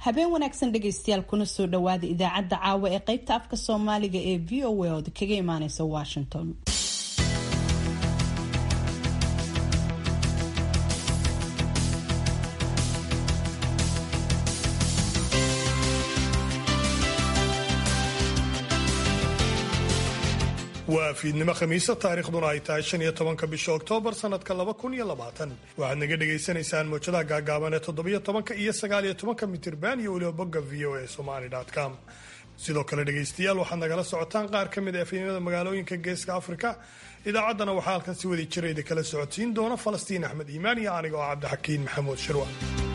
habeen wanaagsan dhegaystayaal kuna soo dhawaada idaacadda caawa ee qaybta afka soomaaliga ee v o a ood kaga imaaneysa washington waa fiidnimo khamiisa taariikhduna ay tahay shan iyo tobanka bisha oktoobar sanadka laba kun iyo labaatan waxaad naga dhagaysanaysaan mowjadaha gaagaaban ee toddobiyo tobanka iyo sagaaliyo tobanka mitirban iyo weliba bogga v o a somali com sidoo kale dhegaystayaal waxaad nagala socotaan qaar ka mid a efemyada magaalooyinka geeska afrika idaacaddana waxaa halkan si wadi jirayda kala socodsiin doona falastiin axmed iimaan iyo aniga oo cabdixakiin maxamuud shirwa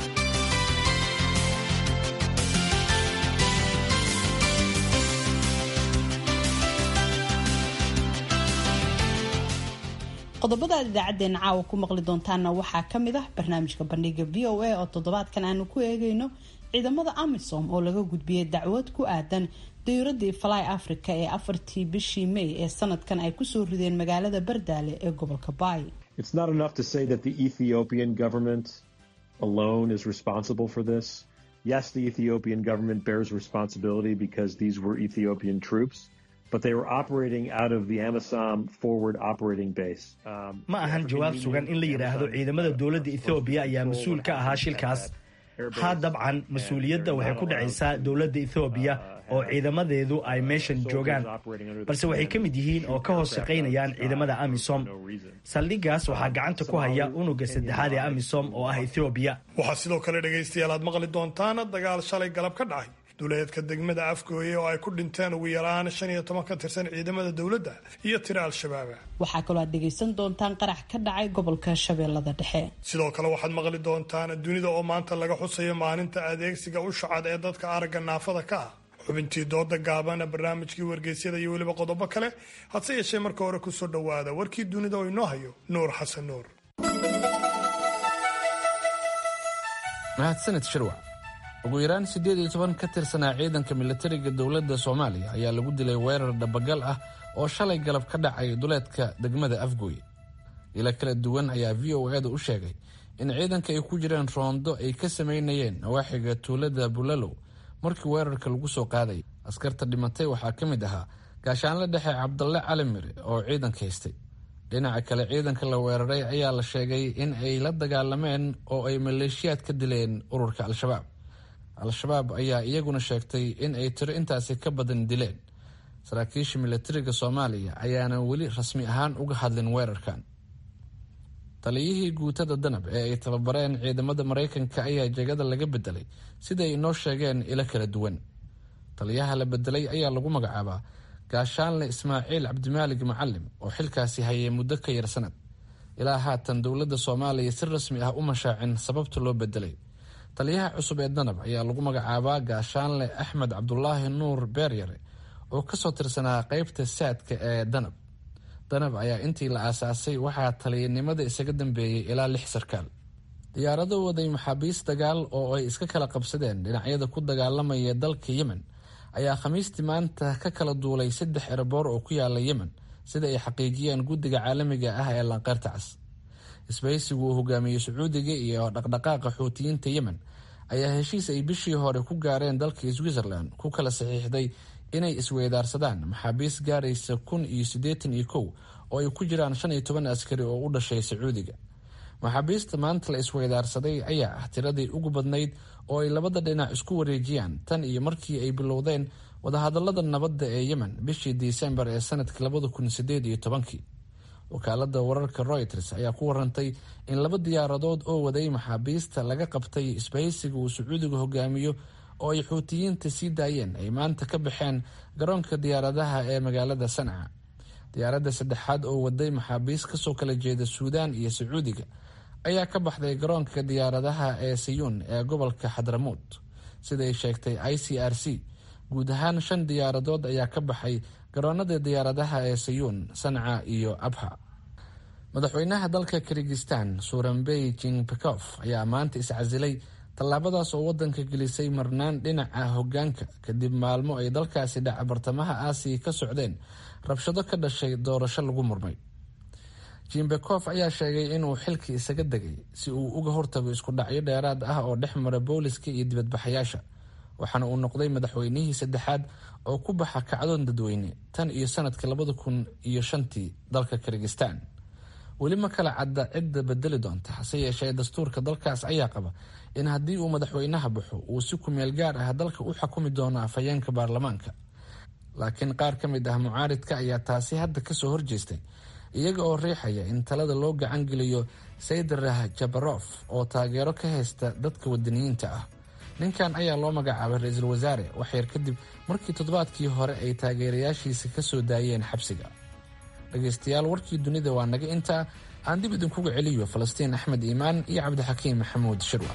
qodobada aad idaacadeena caawa ku maqli doontaanna waxaa ka mid ah barnaamijka bandhiga v o a oo toddobaadkan aanu ku eegayno ciidamada amisom oo laga gudbiyey dacwad ku aadan dayuuradii fly africa ee afartii bishii may ee sanadkan ay kusoo rideen magaalada bardaale ee gobolka baay It's not enough to say that the Ethiopian government alone is responsible for this. Yes, the Ethiopian government bears responsibility because these were Ethiopian troops. but they were operating out of the Amisom forward operating base. Um, ma ahan jawaab sugan in la yidhaahdo ciidamada dowladda ethoobiya ayaa mas-uul ka ahaa shilkaas haa dabcan mas-uuliyadda waxay ku dhacaysaa dowladda ethoobiya oo ciidamadeedu ay meeshan joogaan balse waxay ka mid yihiin oo ka hoos shaqaynayaan ciidamada amisom saldhigaas waxaa gacanta ku haya unuga saddexaad ee amisom oo ah ethoobiya waxaa sidoo kale dhegaystayaal aad maqli doontaan dagaal shalay galab ka dhacay duleedka degmada afgooye oo ay ku dhinteen ugu yaraan shan iyo toban ka tirsan ciidamada dowladda iyo tiro al-shabaaba waxaa kaloo aad dhegaysan doontaan qarax ka dhacay gobolka shabeellada dhexe sidoo kale waxaad maqli doontaan dunida oo maanta laga xusayo maalinta adeegsiga ushacad ee dadka aragga naafada ka ah xubintii dooda gaabana barnaamijkii wargeysyada iyo weliba qodobo kale hadse yeeshee marka hore kusoo dhowaada warkii dunida oo inoo hayo nuur xasan nuur mahadsanid shirwac ugu yaraan siddeed iyo toban ka tirsanaa ciidanka militariga dowladda soomaaliya ayaa lagu dilay weerar dhabagal ah oo shalay galab ka dhacay duleedka degmada afgooy ilo kala duwan ayaa v o eeda u sheegay in ciidanka ay ku jireen roondo ay ka samaynayeen nawaaxiga tuulada bulalow markii weerarka lagu soo qaaday askarta dhimatay waxaa ka mid ahaa gaashaanle dhexe cabdalle cali mire oo ciidanka haystay dhinaca kale ciidanka la weeraray ayaa la sheegay in ay la dagaalameen oo ay maleeshiyaad ka dileen ururka al-shabaab al-shabaab ayaa iyaguna sheegtay in ay tiro intaasi ka badan dileen saraakiisha militariga soomaaliya ayaana weli rasmi ahaan uga hadlin weerarkan taliyihii guutada danab ee ay tababareen ciidamada maraykanka ayaa jegada laga bedelay sida ay inoo sheegeen ilo kala duwan taliyaha la bedelay ayaa lagu magacaabaa gaashaanle ismaaciil cabdimaalig macalim oo xilkaasi hayay muddo ka yar sanad ilaa haatan dowladda soomaaliya si rasmi ah u mashaacin sababta loo bedelay taliyaha cusub ee danab ayaa lagu magacaabaa gaashaanle axmed cabdulaahi nuur beeryare oo kasoo tirsanaa qeybta saadka ee danab danab ayaa intii la aasaasay waxaa taliyanimada isaga dambeeyey ilaa lix sarkaal diyaarado waday maxaabiis dagaal oo ay iska kala qabsadeen dhinacyada ku dagaalamaya dalka yemen ayaa khamiistii maanta ka kala duulay saddex eraboor oo ku yaala yemen sida ay xaqiijiyeen guddiga caalamiga ah ee lanqeyrta cas isbahaysigu uu hogaamiyey sacuudiga iyo dhaqdhaqaaqa xuutiyiinta yemen ayaa heshiis ay bishii hore ku gaareen dalka switzerland ku kala saxiixday inay isweydaarsadaan maxaabiis gaaraysa kun iyo siddeetan iyo kow oo ay ku jiraan shan iyo toban askari oo u dhashay sacuudiga maxaabiista maanta la isweydaarsaday ayaa ah tiradii ugu badnayd oo ay labada dhinac isku wareejiyaan tan iyo markii ay bilowdeen wadahadalada nabadda ee yemen bishii disembar ee sanadkii labada kun sideed iyo tobankii wakaalada wararka reuters ayaa ku warantay in laba diyaaradood oo waday maxaabiista laga qabtay isbahaysiga uu sacuudiga hogaamiyo oo ay xuutiyiinta sii daayeen ay maanta ka baxeen garoonka diyaaradaha ee magaalada sanca diyaaradda saddexaad oo waday maxaabiist kasoo kala jeeda suudaan iyo sacuudiga ayaa ka baxday garoonka diyaaradaha ee sayuun ee gobolka xadramuud siday sheegtay i c r c guud ahaan shan diyaaradood ayaa ka baxay garoonada diyaaradaha ee sayuun sanca iyo abha madaxweynaha dalka kirgistan suranbey jingbekof ayaa maanta iscasilay tallaabadaas oo wadanka gelisay marnaan dhinaca hogaanka kadib maalmo ay dalkaasi dhaca bartamaha aasiya ka socdeen rabshado ka dhashay doorasho lagu murmay jimbekof ayaa sheegay inuu xilkii isaga degay si uu uga hortago isku dhacyo dheeraad ah oo dhex mara booliska iyo dibadbaxayaasha waxaana uu noqday madaxweynihii saddexaad oo ku baxa kacdoon dadweyne tan iyo sanadkii labada kun iyo shantii dalka kirgistan weli ma kala cadda cidda bedeli doonta hase yeeshee dastuurka dalkaas ayaa qaba in haddii uu madaxweynaha baxo uu si kumeel gaar ah dalka u xakumi doono afhayeenka baarlamaanka laakiin qaar ka mid ah mucaaridka ayaa taasi hadda kasoo horjeestay iyaga oo riixaya in talada loo gacan geliyo saydarah jabarof oo taageero ka haysta dadka wadaniyiinta ah ninkan ayaa loo magacaabay ra-iisul wasaare waxyar kadib markii toddobaadkii hore ay taageerayaashiisa kasoo daayeen xabsiga dhegaystayaal warkii dunida waa naga intaa aan dib idinkuga celiyo falastiin axmed iimaan iyo cabdixakiim maxamuud shirwa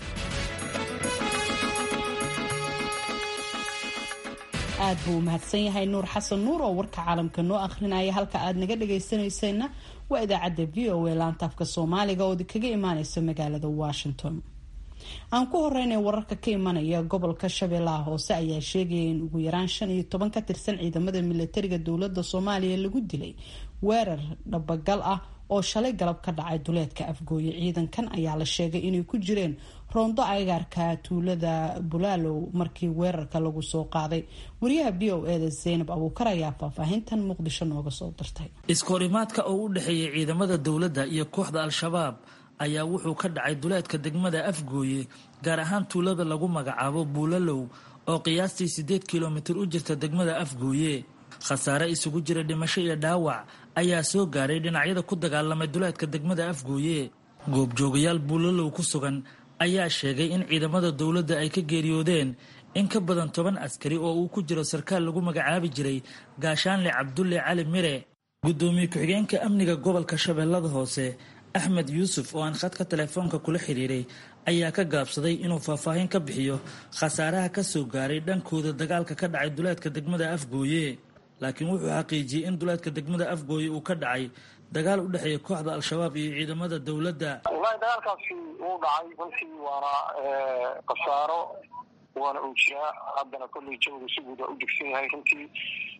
aad buu u mahadsan yahay nuur xasan nuur oo warka caalamka noo akhrinaya halka aad naga dhagaysanayseena waa idaacadda v o a laantaafka soomaaliga oo kaga imaaneysa magaalada washington aan ku horeynay wararka ka imanaya gobolka shabeellaha hoose ayaa sheegaya in ugu yaraan shan iyo toban ka tirsan ciidamada milatariga dowlada soomaaliya lagu dilay weerar dhabagal ah oo shalay galab ka dhacay duleedka afgooye ciidankan ayaa la sheegay inay ku jireen roondo agaarka tuulada bulaalow markii weerarka lagu soo qaaday wariyaha b o eda zaynab abuukar ayaa faahfaahintan muqdisho nooga soo dirtay iskahorimaadka oo u dhexeeyay ciidamada dowladda iyo kooxda al-shabaab ayaa wuxuu ka dhacay duleedka degmada afgooye gaar ahaan tuulada lagu magacaabo buulalow oo qiyaastii siddeed kilomitir u jirta degmada afgooye khasaare isugu jira dhimasho iyo dhaawac ayaa soo gaaray dhinacyada ku dagaalamay duleedka degmada afgooye goobjoogayaal buulalow ku sugan ayaa sheegay in ciidamada dowladda ay ka geeriyoodeen in ka badan toban askari oo uu ku jiro sarkaal lagu magacaabi jiray gaashaanle cabdulle cali mire guddoomiye ku-xigeenka amniga gobolka shabeellada hoose axmed yuusuf oo aan khadka telefoonka kula xiriiray ayaa ka gaabsaday inuu faahfaahin ka bixiyo khasaaraha ka soo gaaray dhankooda dagaalka ka dhacay duleedka degmada afgooye laakiin wuxuu xaqiijiyey in duleedka degmada afgooye uu ka dhacay dagaal u dhexeeya kooxda al-shabaab iyo ciidamada dowladda wallaahi dagaalkaasi wuu dhacay runtii waana khasaaro waana uu jiraa haddana kolley jawga si guud waa u degsan yahay runtii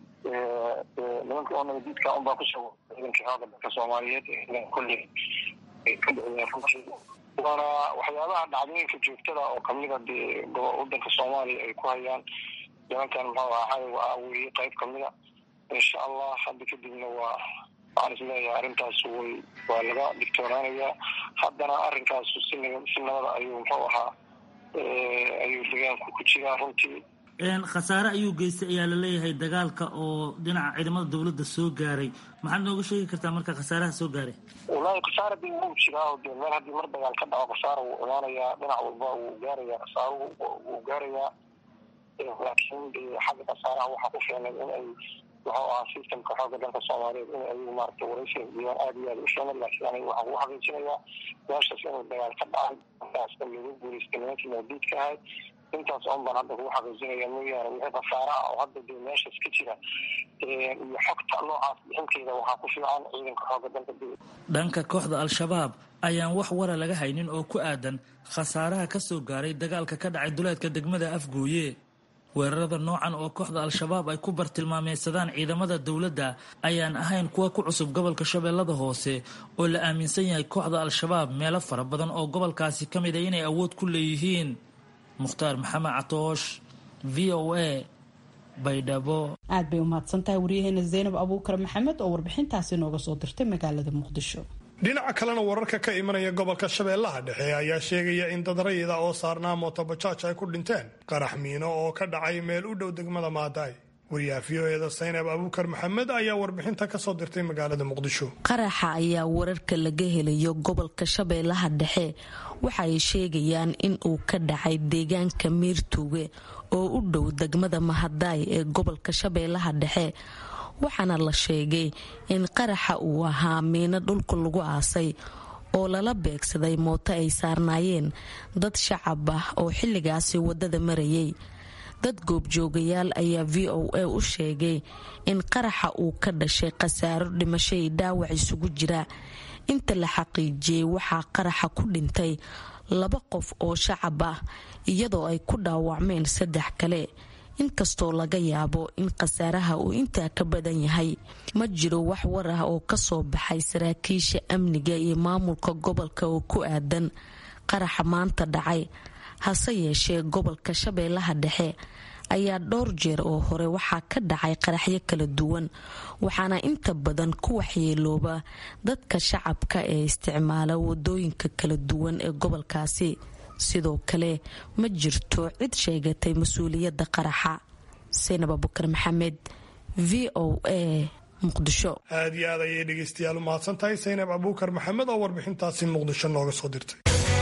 nimanka oo nabadiidka unbaa kusoo ciidankii xooga dalka soomaaliyeed kolley ka dhiciyeen runtii waana waxyaabaha dhacdooyinka joogtada oo kamida dee wadanka soomaaliya ay ku hayaan nimankan muxuu ahaa waa weye qayb kamida insha allah hadda kadibna waa waxaan is leeyahay arrintaas way waa laga digtoonaanayaa haddana arrinkaasu si si nabada ayuu muxuu ahaa ayuu degaanku ku jiraa runtii khasaare ayuu geystay ayaa laleeyahay dagaalka oo dhinaca ciidamada dowladda soo gaaray maxaad nooga sheegi kartaa marka khasaaraha soo gaaray wallaahi khasaara dee wuu jiraa oo dee meel haddii mar dagaal ka dhaco khasaara wuu imaanayaa dhinac walba wuu gaarayaa khasaaruhu wuu gaarayaa laakiin dee xagga khasaaraha waxaa ku filan in ay wuxuu ahaa systemka xooga dalka soomaaliyeed in ay maaragtay waraysiga diyaan aada iyo aada u filan laakiin aniga waxaan ku xaqiijinayaa meeshaas inuu dagaal ka dhacay markaasna lagu guulaystay nimankii mawdiidka ahayd intaas oon baan hadda kugu xaqiijinaya mooyaane wixii khasaare ah oo hadda dee meeshaas ka jira iyo xogta noocaas bixinteeda waxaa ku fiican ciidanka xooga dalka dhanka kooxda al-shabaab ayaan wax wara laga haynin oo ku aadan khasaaraha ka soo gaaray dagaalka ka dhacay duleedka degmada afgooye weerarada noocan oo kooxda al-shabaab ay ku bartilmaameysadaan ciidamada dowladda ayaan ahayn kuwa ku cusub gobolka shabeellada hoose oo la aaminsan yahay kooxda al-shabaab meelo fara badan oo gobolkaasi ka mid a inay awood ku leeyihiin mukhtaar maxamed catoosh v o a baydhabo aad bay u mahadsan tahay waryaheena zaynab abuukar maxamed oo warbixintaasi nooga soo dirtay magaalada muqdisho dhinaca kalena wararka ka imanaya gobolka shabeellaha dhexe ayaa sheegaya in dad rayida oo saarnaa mootobajaaj ay ku dhinteen qarax miino oo ka dhacay meel u dhow degmada maadaay wariyaha v o eda saynab abuukar maxamed ayaa warbixinta kasoo dirtay magaalada muqdisho qaraxa ayaa wararka laga helayo gobolka shabeellaha dhexe waxa ay sheegayaan in uu ka dhacay deegaanka miirtuuge oo u dhow degmada mahadaay ee gobolka shabeellaha dhexe waxaana la sheegay in qaraxa uu ahaa miino dhulka lagu aasay oo lala beegsaday mooto ay saarnaayeen dad shacab ah oo xilligaasi waddada marayay dad goobjoogayaal ayaa v o a u sheegay in qaraxa uu ka dhashay khasaaro dhimashay dhaawac isugu jira inta la xaqiijiyey waxaa qaraxa ku dhintay laba qof oo shacab ah iyadoo ay ku dhaawacmeen saddex kale inkastoo laga yaabo in khasaaraha uu intaa ka badan yahay ma jiro wax war ah oo kasoo baxay saraakiisha amniga iyo maamulka gobolka oo ku aadan qaraxa maanta dhacay hase yeeshee gobolka shabeellaha dhexe ayaa dhowr jeer oo hore waxaa ka dhacay qaraxyo kala duwan waxaana inta badan ku waxyeelooba dadka shacabka ee isticmaala wadooyinka kala duwan ee gobolkaasi sidoo kale ma jirto cid sheegatay mas-uuliyadda qaraxa saynab abukar maxamed v o a muqdisho aad iyo aad ayay dhegaystayaal u mahadsan tahay saynab abuukar maxamed oo warbixintaasi muqdisho nooga soo dirtay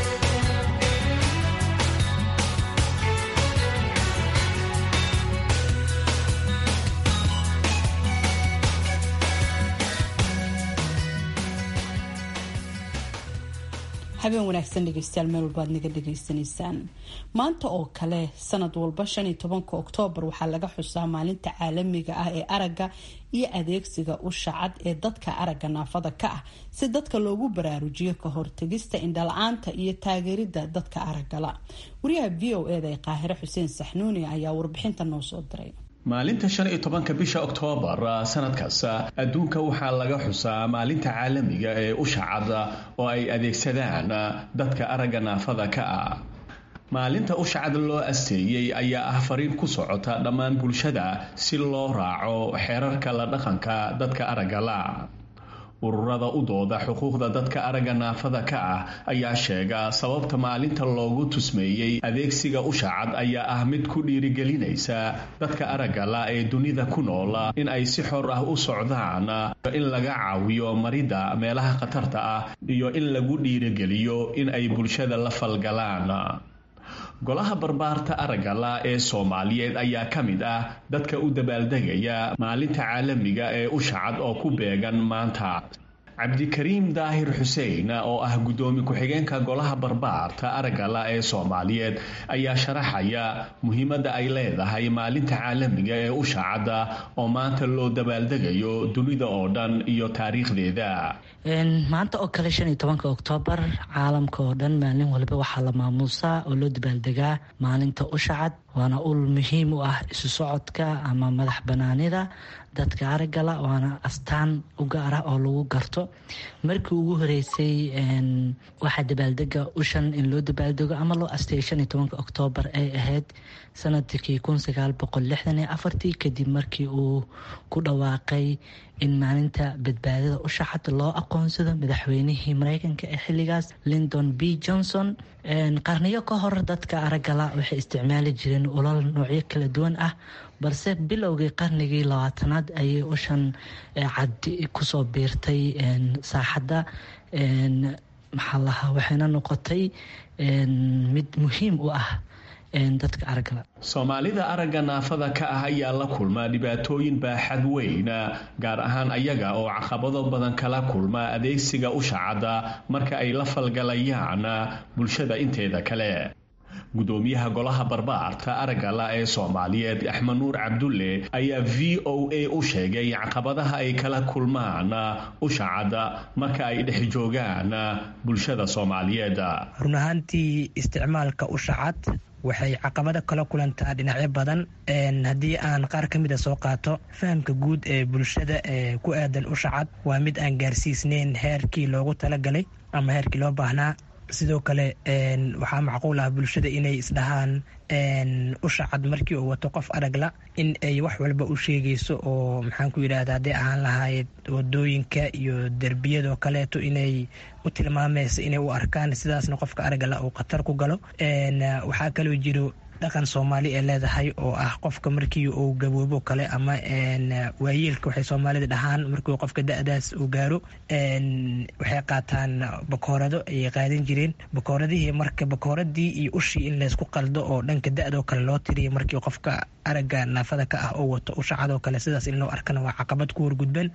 habeen wanaagsan dhegeystayaal meel walba aad naga dhegaysanaysaan maanta oo kale sanad walba shan iyo tobanka oktoobar waxaa laga xusaa maalinta caalamiga ah ee aragga iyo adeegsiga usha cad ee dadka aragga naafada ka ah si dadka loogu baraarujiyo ka hortegista indhala-aanta iyo taageerida dadka araggala wariyaha v o eda ee qaahire xuseen saxnuuni ayaa warbixinta noo soo diray maalinta shan iyo tobanka bisha oktoobar sanad kasta adduunka waxaa laga xusaa maalinta caalamiga ee usha cad oo ay adeegsadaan dadka aragga naafada ka ah maalinta usha cad loo asteeyey ayaa ah fariin ku socota dhammaan bulshada si loo raaco xeerarka la dhaqanka dadka aragga la ururada u dooda xuquuqda dadka aragga naafada ka ah ayaa sheega sababta maalinta loogu tusmeeyey adeegsiga usha cad ayaa ah mid ku dhiirigelinaysa dadka aragga la ee dunida ku nool in ay si xor ah u socdaan in laga caawiyo maridda meelaha khatarta ah iyo in lagu dhiirigeliyo in ay bulshada la falgalaan golaha barbaarta araggala ee soomaaliyeed ayaa ka mid ah dadka u dabaaldegaya maalinta caalamiga ee usha cad oo ku beegan maanta cabdikariim daahir xuseen oo ah guddoomi ku-xigeenka golaha barbaarta araggala ee soomaaliyeed ayaa sharaxaya muhiimadda ay leedahay maalinta caalamiga ee usha cadda oo maanta loo dabaaldegayo dunida oo dhan iyo taariikhdeeda maanta oo kale shan iyo tobanka oktoobar caalamka oo dhan maalin waliba waxaa la maamuusaa oo loo dabaaldegaa maalinta usha cad waana ul muhiim u ah isu socodka ama madax banaanida dadka araggala waana astaan u gaar ah oo lagu garto markii ugu horeysay waxaa dabaaldega ushan in loo dabaaldego ama loo asteeyay shan iyo tobanka oktoobar ay ahayd sanadkii kun sagaal boqol lixdan iyo afartii kadib markii uu ku dhawaaqay in maalinta badbaadada usha cad loo aqoonsado madaxweynihii mareykanka ee xilligaas lindon b johnson qarniyo ka hor dadka araggala waxay isticmaali jireen ulal noocyo kala duwan ah balse bilowgii qarnigii labaatanaad ayay ushan cad kusoo biirtay saaxadda maxaa lahaa waxayna noqotay mid muhiim u ah dadka araggala soomaalida aragga naafada ka ah ayaa la kulma dhibaatooyin baaxad weyn gaar ahaan ayaga oo caqabado badan kala kulma adeegsiga usha cadda marka ay la falgalayaan bulshada inteeda kale gudoomiyaha golaha barbaarta araggala ee soomaaliyeed axmed nuur cabdulle ayaa v o a u sheegay caqabadaha ay kala kulmaan usha cadda marka ay dhex joogaan bulshada soomaaliyeed run ahaantii isticmaalka usha cad waxay caqabado kala kulantaa dhinacyo badan haddii aan qaar ka mida soo qaato fahamka guud ee bulshada ee ku aadan usha cad waa mid aan gaarsiisneyn heerkii loogu talagalay ama heerkii loo baahnaa sidoo kale waxaa macquul ah bulshada inay isdhahaan usha cad markii uu wato qof aragla in ay wax walba u sheegayso oo maxaan ku yidhahda hadday ahaan lahayd wadooyinka iyo derbiyadoo kaleeto inay u tilmaamaysa inay u arkaan sidaasna qofka aragala uu khatar ku galo waxaa kaloo jiro dhaqan soomaali ee leedahay oo ah qofka markii uu gaboobo kale ama waayeelka waxay soomaalida dhahaan markii qofka da-daas uu gaaro waxay qaataan bakoorado ayay qaadan jireen bakooradihii marka bakooradii iyo ushii in laysku qaldo oo dhanka da-doo kale loo tiriya markii qofka aragga naafada ka ah oo wato usha cadoo kale sidaas in loo arkana waa caqabad ku wargudban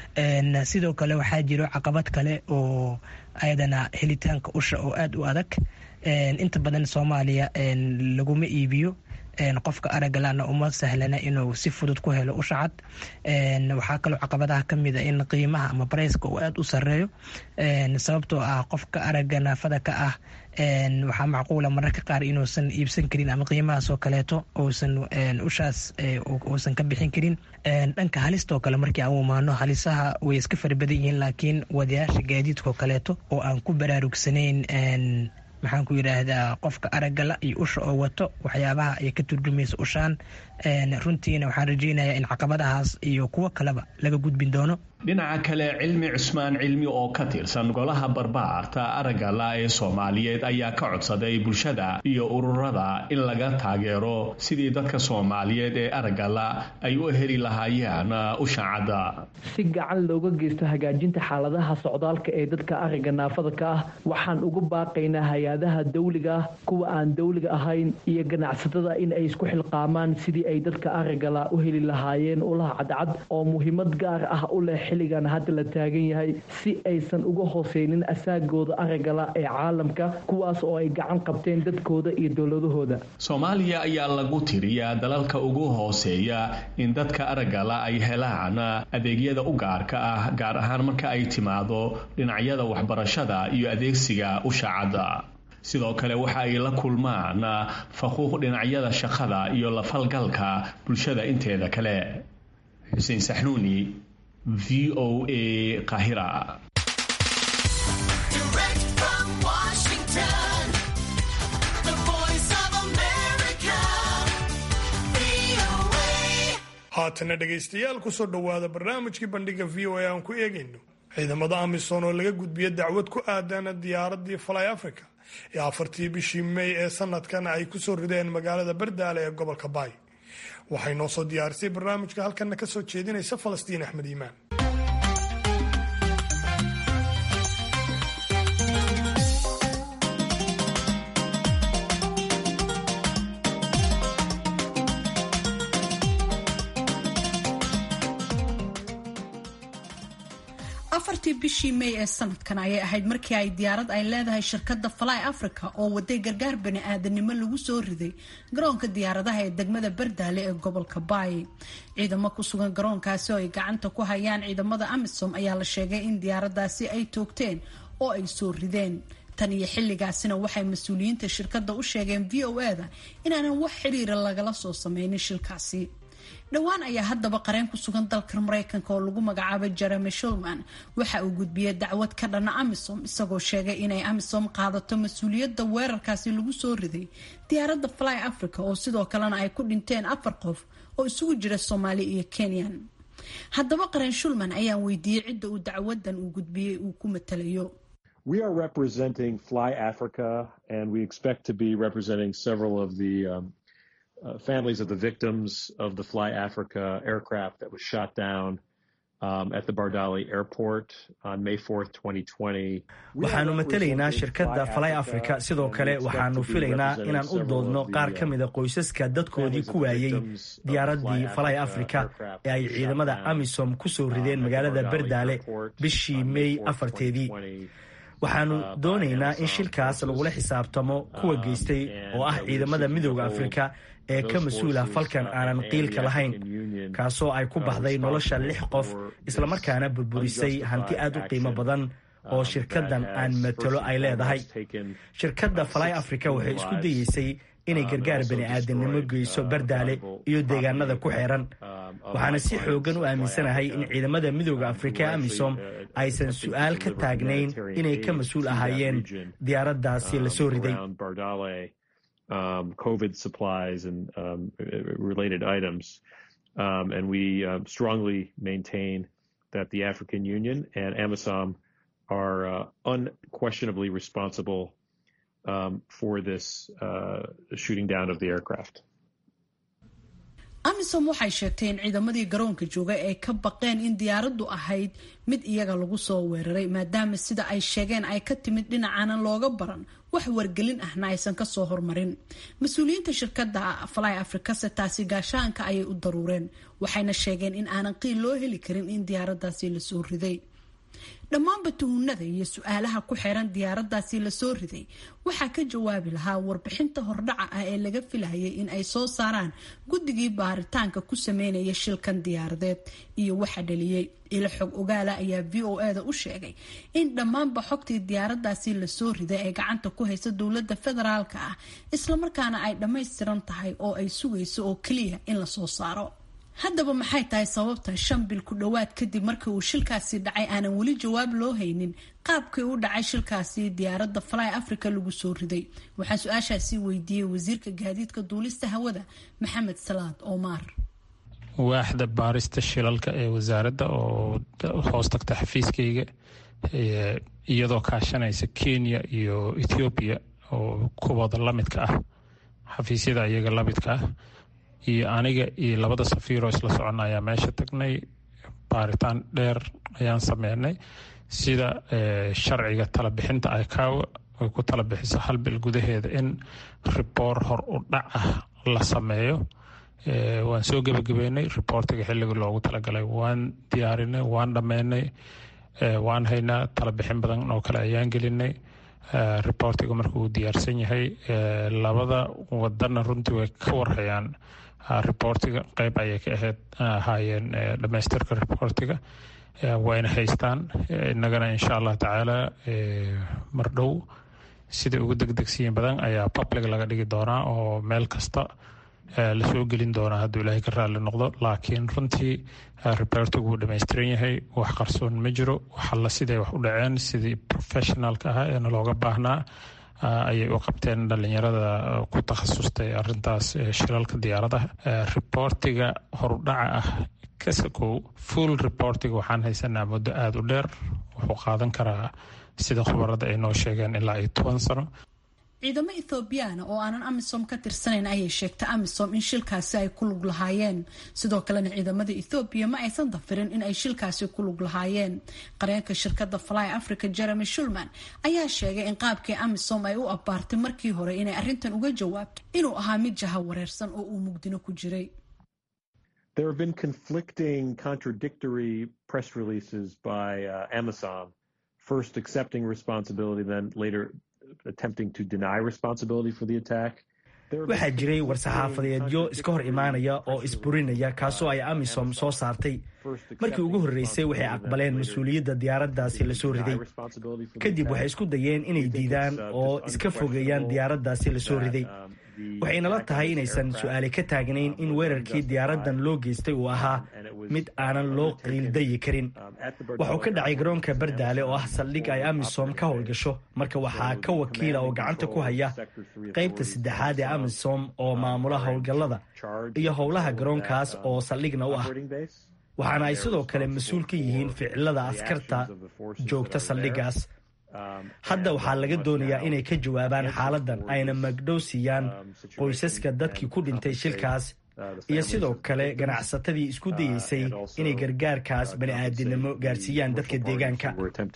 sidoo kale waxaa jiro caqabad kale oo ayadana helitaanka usha oo aada u adag inta badan soomaaliya laguma iibiyo qofka aragalana uma sahlana inuu si fudud ku helo usha cad waxaa kaloo caqabadaha kamida in qiimaha ama barayska uu aada u sareeyo sababtoo ah qofka aragga naafada ka ah waxaa macquula mararka qaar inuusan iibsan karin ama qiimahaasoo kaleeto uusan ushaas uusan ka bixin karin dhanka halistoo kale markii aan u imaano halisaha way iska farabadan yihiin laakiin wadayaasha gaadiidkoo kaleeto oo aan ku baraarugsanayn maxaan ku yidhaahdaa qofka araggala iyo usha oo wato waxyaabaha ay ka turjumaysa ushaan runtiina waxaan rajeynayaa in caqabadahaas iyo kuwo kaleba laga gudbin doono dhinaca kale cilmi cusmaan cilmi oo ka tirsan golaha barbaarta araggala ee soomaaliyeed ayaa ka codsaday bulshada iyo ururada in laga taageero sidii dadka soomaaliyeed ee araggala ay u heli lahaayeen ushacadda si gacan looga geysto hagaajinta xaaladaha socdaalka ee dadka aragga naafada ka ah waxaan ugu baaqaynaa hay-adaha dawliga ah kuwa aan dawliga ahayn iyo ganacsatada in ay isku xilqaamaan sidii ay dadka araggala u heli lahaayeen ulaha cadcad oo muhiimad gaar ah u leh xilligan hadda la taagan yahay si aysan uga hooseynin asaagooda araggala ee caalamka kuwaas oo ay gacan qabteen dadkooda iyo dowladahooda soomaaliya ayaa lagu tiriyaa dalalka ugu hooseeya in dadka araggala ay helaan adeegyada u gaarka ah gaar ahaan marka ay timaado dhinacyada waxbarashada iyo adeegsiga ushacadda sidoo kale waxa ay la kulmaan faquuq dhinacyada shaqada iyo lafalgalka bulshada inteeda kale xuseen saxnuuni v o a qahira haatana dhegaystayaal kusoo dhowaada barnaamijkii bandhiga v o a aan ku eegayno ciidamada amisom oo laga gudbiya dacwad ku aadan diyaaradii fly africa ee afartii bishii may ee sanadkan ay kusoo rideen magaalada bardaale ee gobolka baay waxay noo soo diyaarisay barnaamijka halkana ka soo jeedinaysa falastiin axmed iimaan afartii bishii may ee sanadkan ayay ahayd markii ay diyaarad ay leedahay shirkadda fly africa oo waday gargaar bani aadanimo lagu soo riday garoonka diyaaradaha ee degmada bardaale ee gobolka baay ciidamo ku sugan garoonkaasi oo ay gacanta ku hayaan ciidamada amisom ayaa la sheegay in diyaaradaasi ay toogteen oo ay soo rideen tan iyo xilligaasina waxay mas-uuliyiinta shirkadda u sheegeen v o e da inaanan wax xiriira lagala soo sameynin shilkaasi dhowaan ayaa haddaba qareen ku sugan dalka mareykanka oo lagu magacaabay jeremy shulman waxa uu gudbiyey dacwad ka dhana amisom isagoo sheegay inay amisom qaadato mas-uuliyadda weerarkaasi lagu soo riday diyaaradda fly africa oo sidoo kalena ay ku dhinteen afar qof oo isugu jira soomaali iyo kenyan haddaba qareen shulman ayaan weydiiyey cidda uu dacwadan uu gudbiyey uu ku matalayo We are representing Fly Africa, and we expect to be representing several of the um, uh, families of the victims of the Fly Africa aircraft that was shot down um, at the Bardali airport on May 4th, 2020. waxaannu matelaynaa shirkadda fly africa sidoo kale waxaannu filaynaa inaan u doodno qaar ka mida qoysaska dadkoodii ku waayey diyaaraddii fly africa ee ay ciidamada amisom ku soo rideen magaalada bardaale bishii may afarteedii waxaannu doonaynaa in shilkaas lagula xisaabtamo kuwa geystay oo ah ciidamada midooda afrika ee ka mas-uula falkan aanan qiilka lahayn kaasoo ay ku baxday nolosha lix qof islamarkaana burburisay hanti aad u qiimo badan oo shirkaddan aan matalo ay leedahay shirkadda fly africa waxay isku dayeysay inay gargaar bani aadamnimo geyso bardaale iyo deegaanada ku xeeran waxaana si xoogan u aaminsanahay in ciidamada midooda afrika amisom aysan su-aal ka taagnayn inay ka mas-uul ahaayeen diyaaraddaasi la soo riday um, COVID supplies and um, related items. Um, and we uh, strongly maintain that the African Union and AMISOM are uh, unquestionably responsible for this uh, shooting down of the aircraft. amisom waxay sheegtay in ciidamadii garoonka jooga ay ka baqeen in diyaaraddu ahayd mid iyaga lagu soo weeraray maadaama sida ay sheegeen ay ka timid dhinacaanan looga baran wax wargelin ahna aysan kasoo hormarin mas-uuliyiinta shirkadda fly africase taasi gaashaanka ayay u daruureen waxayna sheegeen in aanan qiil loo heli karin in diyaaraddaasi lasoo riday dhammaanba tuhunada iyo su-aalaha ku xeeran diyaaraddaasi lasoo riday waxaa ka jawaabi lahaa warbixinta hordhaca ah ee laga filayay in ay soo saaraan guddigii baaritaanka ku sameynaya shilkan diyaaradeed iyo waxa dhaliyey ilo xog ogaala ayaa v o e da u sheegay in dhammaanba xogtii diyaaraddaasi lasoo riday ay gacanta ku haysa dowladda federaalka ah islamarkaana ay dhammaystiran tahay oo ay sugayso oo keliya in lasoo saaro haddaba maxay tahay sababta shan bil ku dhowaad kadib markii uu shilkaasi dhacay aanan weli jawaab loo haynin qaabkii u dhacay shilkaasi diyaaradda fly africa lagu soo riday waxaan su-aashaasi weydiiyey wasiirka gaadiidka duulista hawada maxamed salaad omar waaxda baarista shilalka ee wasaaradda oo hoos tagta xafiiskayga iyadoo kaashanaysa kenya iyo ethoobiya oo kuwooda lamidka ah xafiisyada iyaga lamidka ah iyo aniga iyo labada safiiroo isla socona ayaa meesha tagnay baaritaan dheer ayaan sameynay sida sharciga talabixinta icaawa ay ku tala bixiso hal bil gudaheeda in riboor hor u dhac ah la sameeyo waan soo gebagabeynay riboortiga xilliga loogu talagalay waan diyaarinay waan dhammeynay waan haynaa talabixin badan oo kale ayaan gelinay riboortiga markuu diyaarsan yahay labada wadana runtii way ka warhayaan riboortiga qeyb ayay ka ahayd ahaayeen dhamaystirka riboortiga wayna haystaan innagana insha allah tacaala mardhow sida ugu degdegsiyin badan ayaa public laga dhigi doonaa oo meel kasta lasoo gelin doonaa hadduu ilaahay ka raalli noqdo laakiin runtii riboortigu wuu dhammaystiran yahay wax qarsoon ma jiro waxalla siday wax u dhaceen sidii professionalka ah eena looga baahnaa ayay u qabteen dhalinyarada ku takhasustay arintaas shilalka diyaaradaha riboortiga horudhaca ah kasakow full reportiga waxaan haysanaa muddo aada u dheer wuxuu qaadan karaa sida khubarada ay noo sheegeen ilaa iyo toban sano ciidamo ethoobiyaana oo aanan amisom ka tirsanayn ayay sheegtay amisom in shilkaasi ay ku lug lahaayeen sidoo kalena ciidamada ethoobiya ma aysan dafirin in ay shilkaasi ku lug lahaayeen qareenka shirkada fly africa jeremy shulman ayaa sheegay in qaabkii amisom ay u abbaartay markii hore inay arrintan uga jawaabto inuu ahaa mid jaha wareersan oo uu mugdino ku jiray There have been conflicting, contradictory press releases by uh, Amazon, first accepting responsibility, then later attempting to deny responsibility for the attack. waxaa jiray war-saxaafadeedyo iska hor imaanaya oo isburinaya kaasoo ay amisom soo saartay markii ugu horreysay waxay aqbaleen mas-uuliyadda diyaaraddaasi lasoo riday kadib waxay isku dayeen inay diidaan oo iska fogeeyaan diyaaraddaasi lasoo riday waxaynala tahay inaysan su-aale ka taagnayn in weerarkii diyaaraddan loo geystay uu ahaa mid aanan loo qiildayi karin waxuu ka dhacay garoonka bardaale oo ah saldhig ay amisom ka howlgasho marka waxaa ka wakiila oo gacanta ku haya qaybta saddexaad ee amisom oo maamula howlgallada iyo howlaha garoonkaas oo saldhigna u ah waxaana ay sidoo kale mas-uul ka yihiin ficilada askarta joogta saldhiggaas hadda waxaa laga doonayaa inay ka jawaabaan xaaladdan ayna magdhow siiyaan qoysaska dadkii ku dhintay shilkaas iyo sidoo kale ganacsatadii isku dayeysay inay gargaarkaas bani'aadinimo gaarsiiyaan dadka deegaanka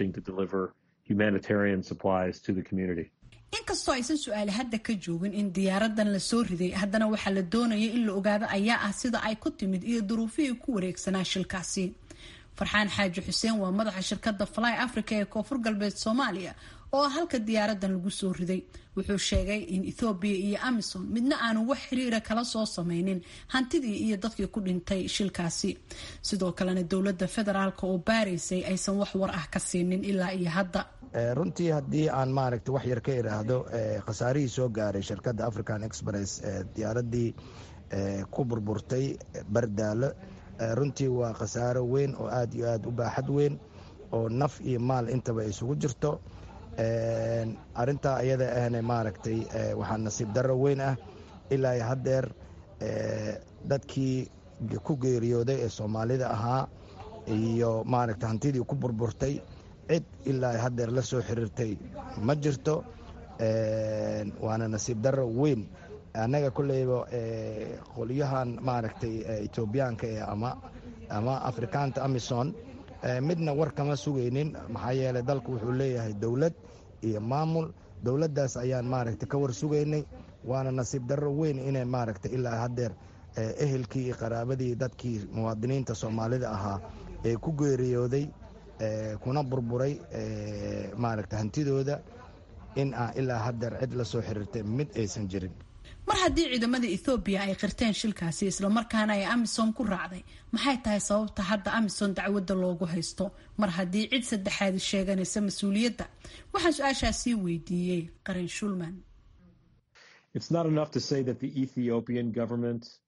inkastoo aysan su-aale hadda ka joogin in diyaaradan lasoo riday haddana waxaa la doonaya in la ogaado ayaa ah sida ay ku timid iyo duruufihii ku wareegsanaa shilkaasi farxaan xaaji xuseen waa madaxa shirkadda fly africa ee koonfur galbeed soomaaliya oo halka diyaaradan lagu soo riday wuxuu sheegay in ethoobiya iyo amisom midna aanu wax xiriira kala soo sameynin hantidii iyo dadkii ku dhintay shilkaasi sidoo kalena dowladda federaalk oo baaraysay aysan wax war ah ka siinin ilaa iyo hadda runtii haddii aan maaragta wax yar ka idhaahdo khasaarihii soo gaaray shirkadda african express diyaaradii ku burburtay bardaalo runtii waa khasaaro weyn oo aada iyo aada u baaxad weyn oo naf iyo maal intaba isugu jirto arintaa ayada ahna maaragtay waxaa nasiib darro weyn ah ilaa iyo haddeer dadkii ku geeriyooday ee soomaalida ahaa iyo maaragta hantidii ku burburtay cid ilaa haddeer la soo xiriirtay ma jirto waana nasiib darro weyn annaga kolleyba qolyahan maaragtay etoobiyaanka ee ama ama afrikaanta amison midna war kama sugaynin maxaa yeelay dalku wuxuu leeyahay dowlad iyo maamul dowladdaas ayaan maaragtay ka war sugaynay waana nasiib darro weyn inay maaragtay ilaa haddeer ehelkii iyo qaraabadii dadkii muwaadiniinta soomaalida ahaa ee ku geeriyooday kuna burburay maaragta hantidooda in aan ilaa haddeer cid la soo xiriirtay mid aysan jirin mar haddii ciidamada ethoobiya ay qirteen shilkaasi islamarkaana ay amisom ku raacday maxay tahay sababta hadda amisom dacwadda loogu haysto mar haddii cid saddexaadi sheeganaysa mas-uuliyadda waxaan su-aashaasii weydiiyey qaran shulman It's not enough to say that the Ethiopian government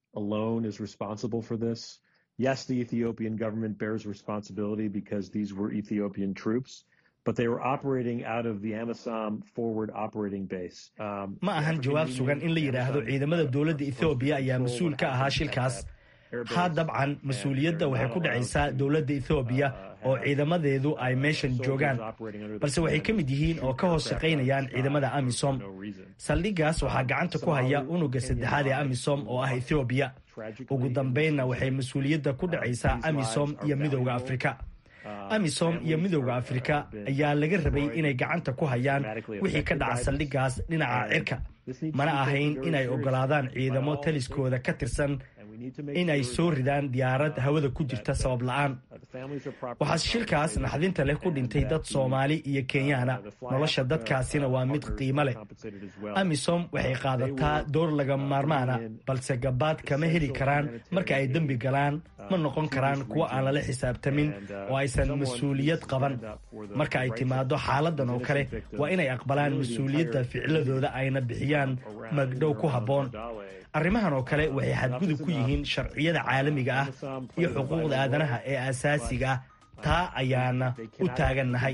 alone is responsible for this. Yes, the Ethiopian government bears responsibility because these were Ethiopian troops, but they were operating out of the Amisom forward operating base. Um, ma ahan jawaab sugan in la yidhaahdo ciidamada dowladda ethoobiya ayaa mas-uul ka ahaa shilkaas ha dabcan mas-uuliyadda waxay ku dhacaysaa dowladda ethoobiya oo ciidamadeedu ay meeshan joogaan balse waxay ka mid yihiin oo ka hoos shaqaynayaan ciidamada amisom saldhiggaas waxaa gacanta ku haya unuga saddexaad ee amisom oo ah ethoobiya ugu dambaynna waxay mas-uuliyadda ku dhacaysaa amisom iyo midowda afrika amisom iyo midowda afrika ayaa laga rabay inay gacanta ku hayaan wixii ka dhaca saldhiggaas dhinaca cirka mana ahayn inay oggolaadaan ciidamo taliskooda ka tirsan inay soo ridaan diyaarad hawada ku jirta sabab la'aan waxaa shilkaas naxdinta leh ku dhintay dad soomaali iyo kenyaana nolosha dadkaasina waa mid qiimo leh amisom waxay qaadataa door laga maarmaana balse gabaad kama heli karaan marka ay dembi galaan ma noqon karaan kuwo aan lala xisaabtamin oo aysan mas-uuliyad qaban marka ay timaado xaaladan oo kale waa inay aqbalaan mas-uuliyadda ficiladooda ayna bixiyaan magdhow ku habboon arrimahan oo kale waxay xadgudub ku yihiin sharciyada caalamiga ah iyo xuquuqda aadanaha ee asaasiga ah taa ayaana u taagannahay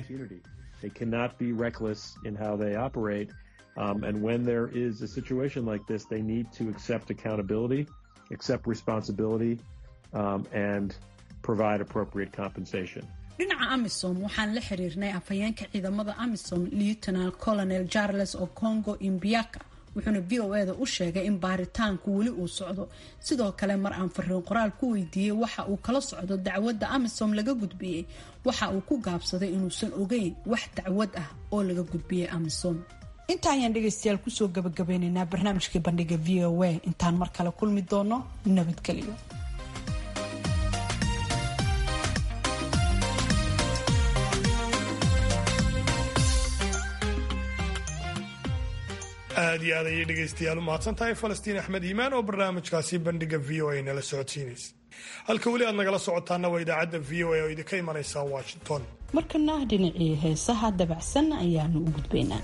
Um, and when there is a situation like this, they need to accept accountability, accept responsibility, um, and provide appropriate compensation. dhinaca amisom waxaan la xiriirnay afhayeenka ciidamada amisom lieutenal colonel charles okongo imbiaka wuxuuna v o eda u sheegay in baaritaanku weli uu socdo sidoo kale mar aan fariin qoraal ku weydiiyey waxa uu kala socdo dacwadda amisom laga gudbiyey waxa uu ku gaabsaday inuusan ogeyn wax dacwad ah oo laga gudbiyey amisom inta ayaan dhegaystayaal kusoo gabagabeynaynaa barnaamijkii bandhiga v o a intaan mar kale kulmi doono nabadgelyo aad iyo aad ayay dhegaystayaal u mahadsan tahay falastiin axmed iimaan oo barnaamijkaasi bandhiga v o a nala socodsiinaysa halka weli aad nagala socotaana waa idaacadda v o a oo idinka imanaysa washington markana dhinacii heesaha dabacsan ayaanu u gudbaynaa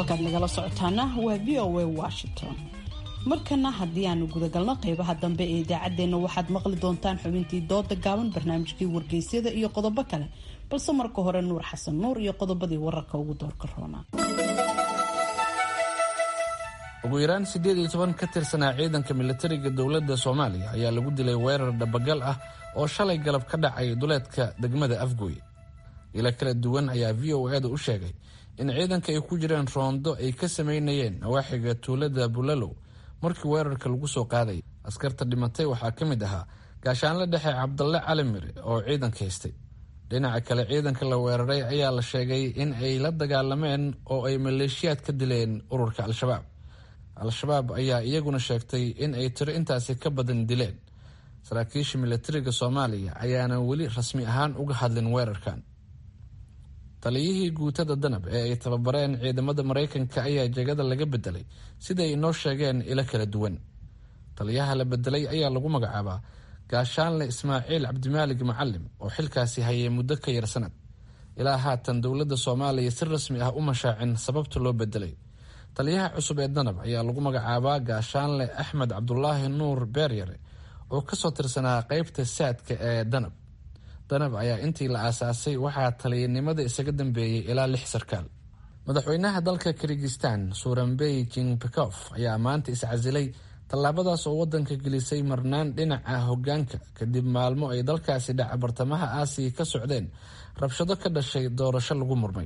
halkaad nagala socotaana waa v o a washington markana haddii aanu gudagalno qeybaha dambe ee idaacaddeenna waxaad maqli doontaan xubintii dooda gaaban barnaamijkii wargeysyada iyo qodobo kale balse marka hore nuur xasan nuur iyo qodobadii wararka ugu doorka roonaa ugu yaraan siddeed iyo toban ka tirsanaa ciidanka militariga dowladda soomaaliya ayaa lagu dilay weerar dhabagal ah oo shalay galab ka dhacay duleedka degmada afgooy ilo kala duwan ayaa v o eeda u sheegay in ciidanka ay ku jireen roondo ay ka sameynayeen nawaaxiga tuulada bulalow markii weerarka lagu soo qaaday askarta dhimatay waxaa ka mid ahaa gaashaanle dhexe cabdalle cali mire oo ciidanka haystay dhinaca kale ciidanka la weeraray ayaa la sheegay in ay la dagaalameen oo ay maleeshiyaad ka dileen ururka al-shabaab al-shabaab ayaa iyaguna sheegtay in ay tiro intaasi ka badan dileen saraakiisha militariga soomaaliya ayaana weli rasmi ahaan uga hadlin weerarkan taliyihii guutada danab ee ay tababareen ciidamada maraykanka ayaa jegada laga bedelay sida ay inoo sheegeen ilo kala duwan taliyaha la bedelay ayaa lagu magacaabaa gaashaanle ismaaciil cabdimaalig macalim oo xilkaasi hayay muddo ka yar sanad ilaa haatan dowladda soomaaliya si rasmi ah u mashaacin sababta loo bedelay taliyaha cusub ee danab ayaa lagu magacaabaa gaashaanle axmed cabdulaahi nuur beeryare oo kasoo tirsanaa qeybta saadka ee danab danab ayaa intii la aasaasay waxaa taliyanimada isaga dambeeyey ilaa lix sarkaal madaxweynaha dalka kirgistan suurambey jingbekof ayaa maanta iscasilay tallaabadaas oo wadanka gelisay marnaan dhinaca hogaanka kadib maalmo ay dalkaasi dhaca bartamaha aasiya ka socdeen rabshado ka dhashay doorasho lagu murmay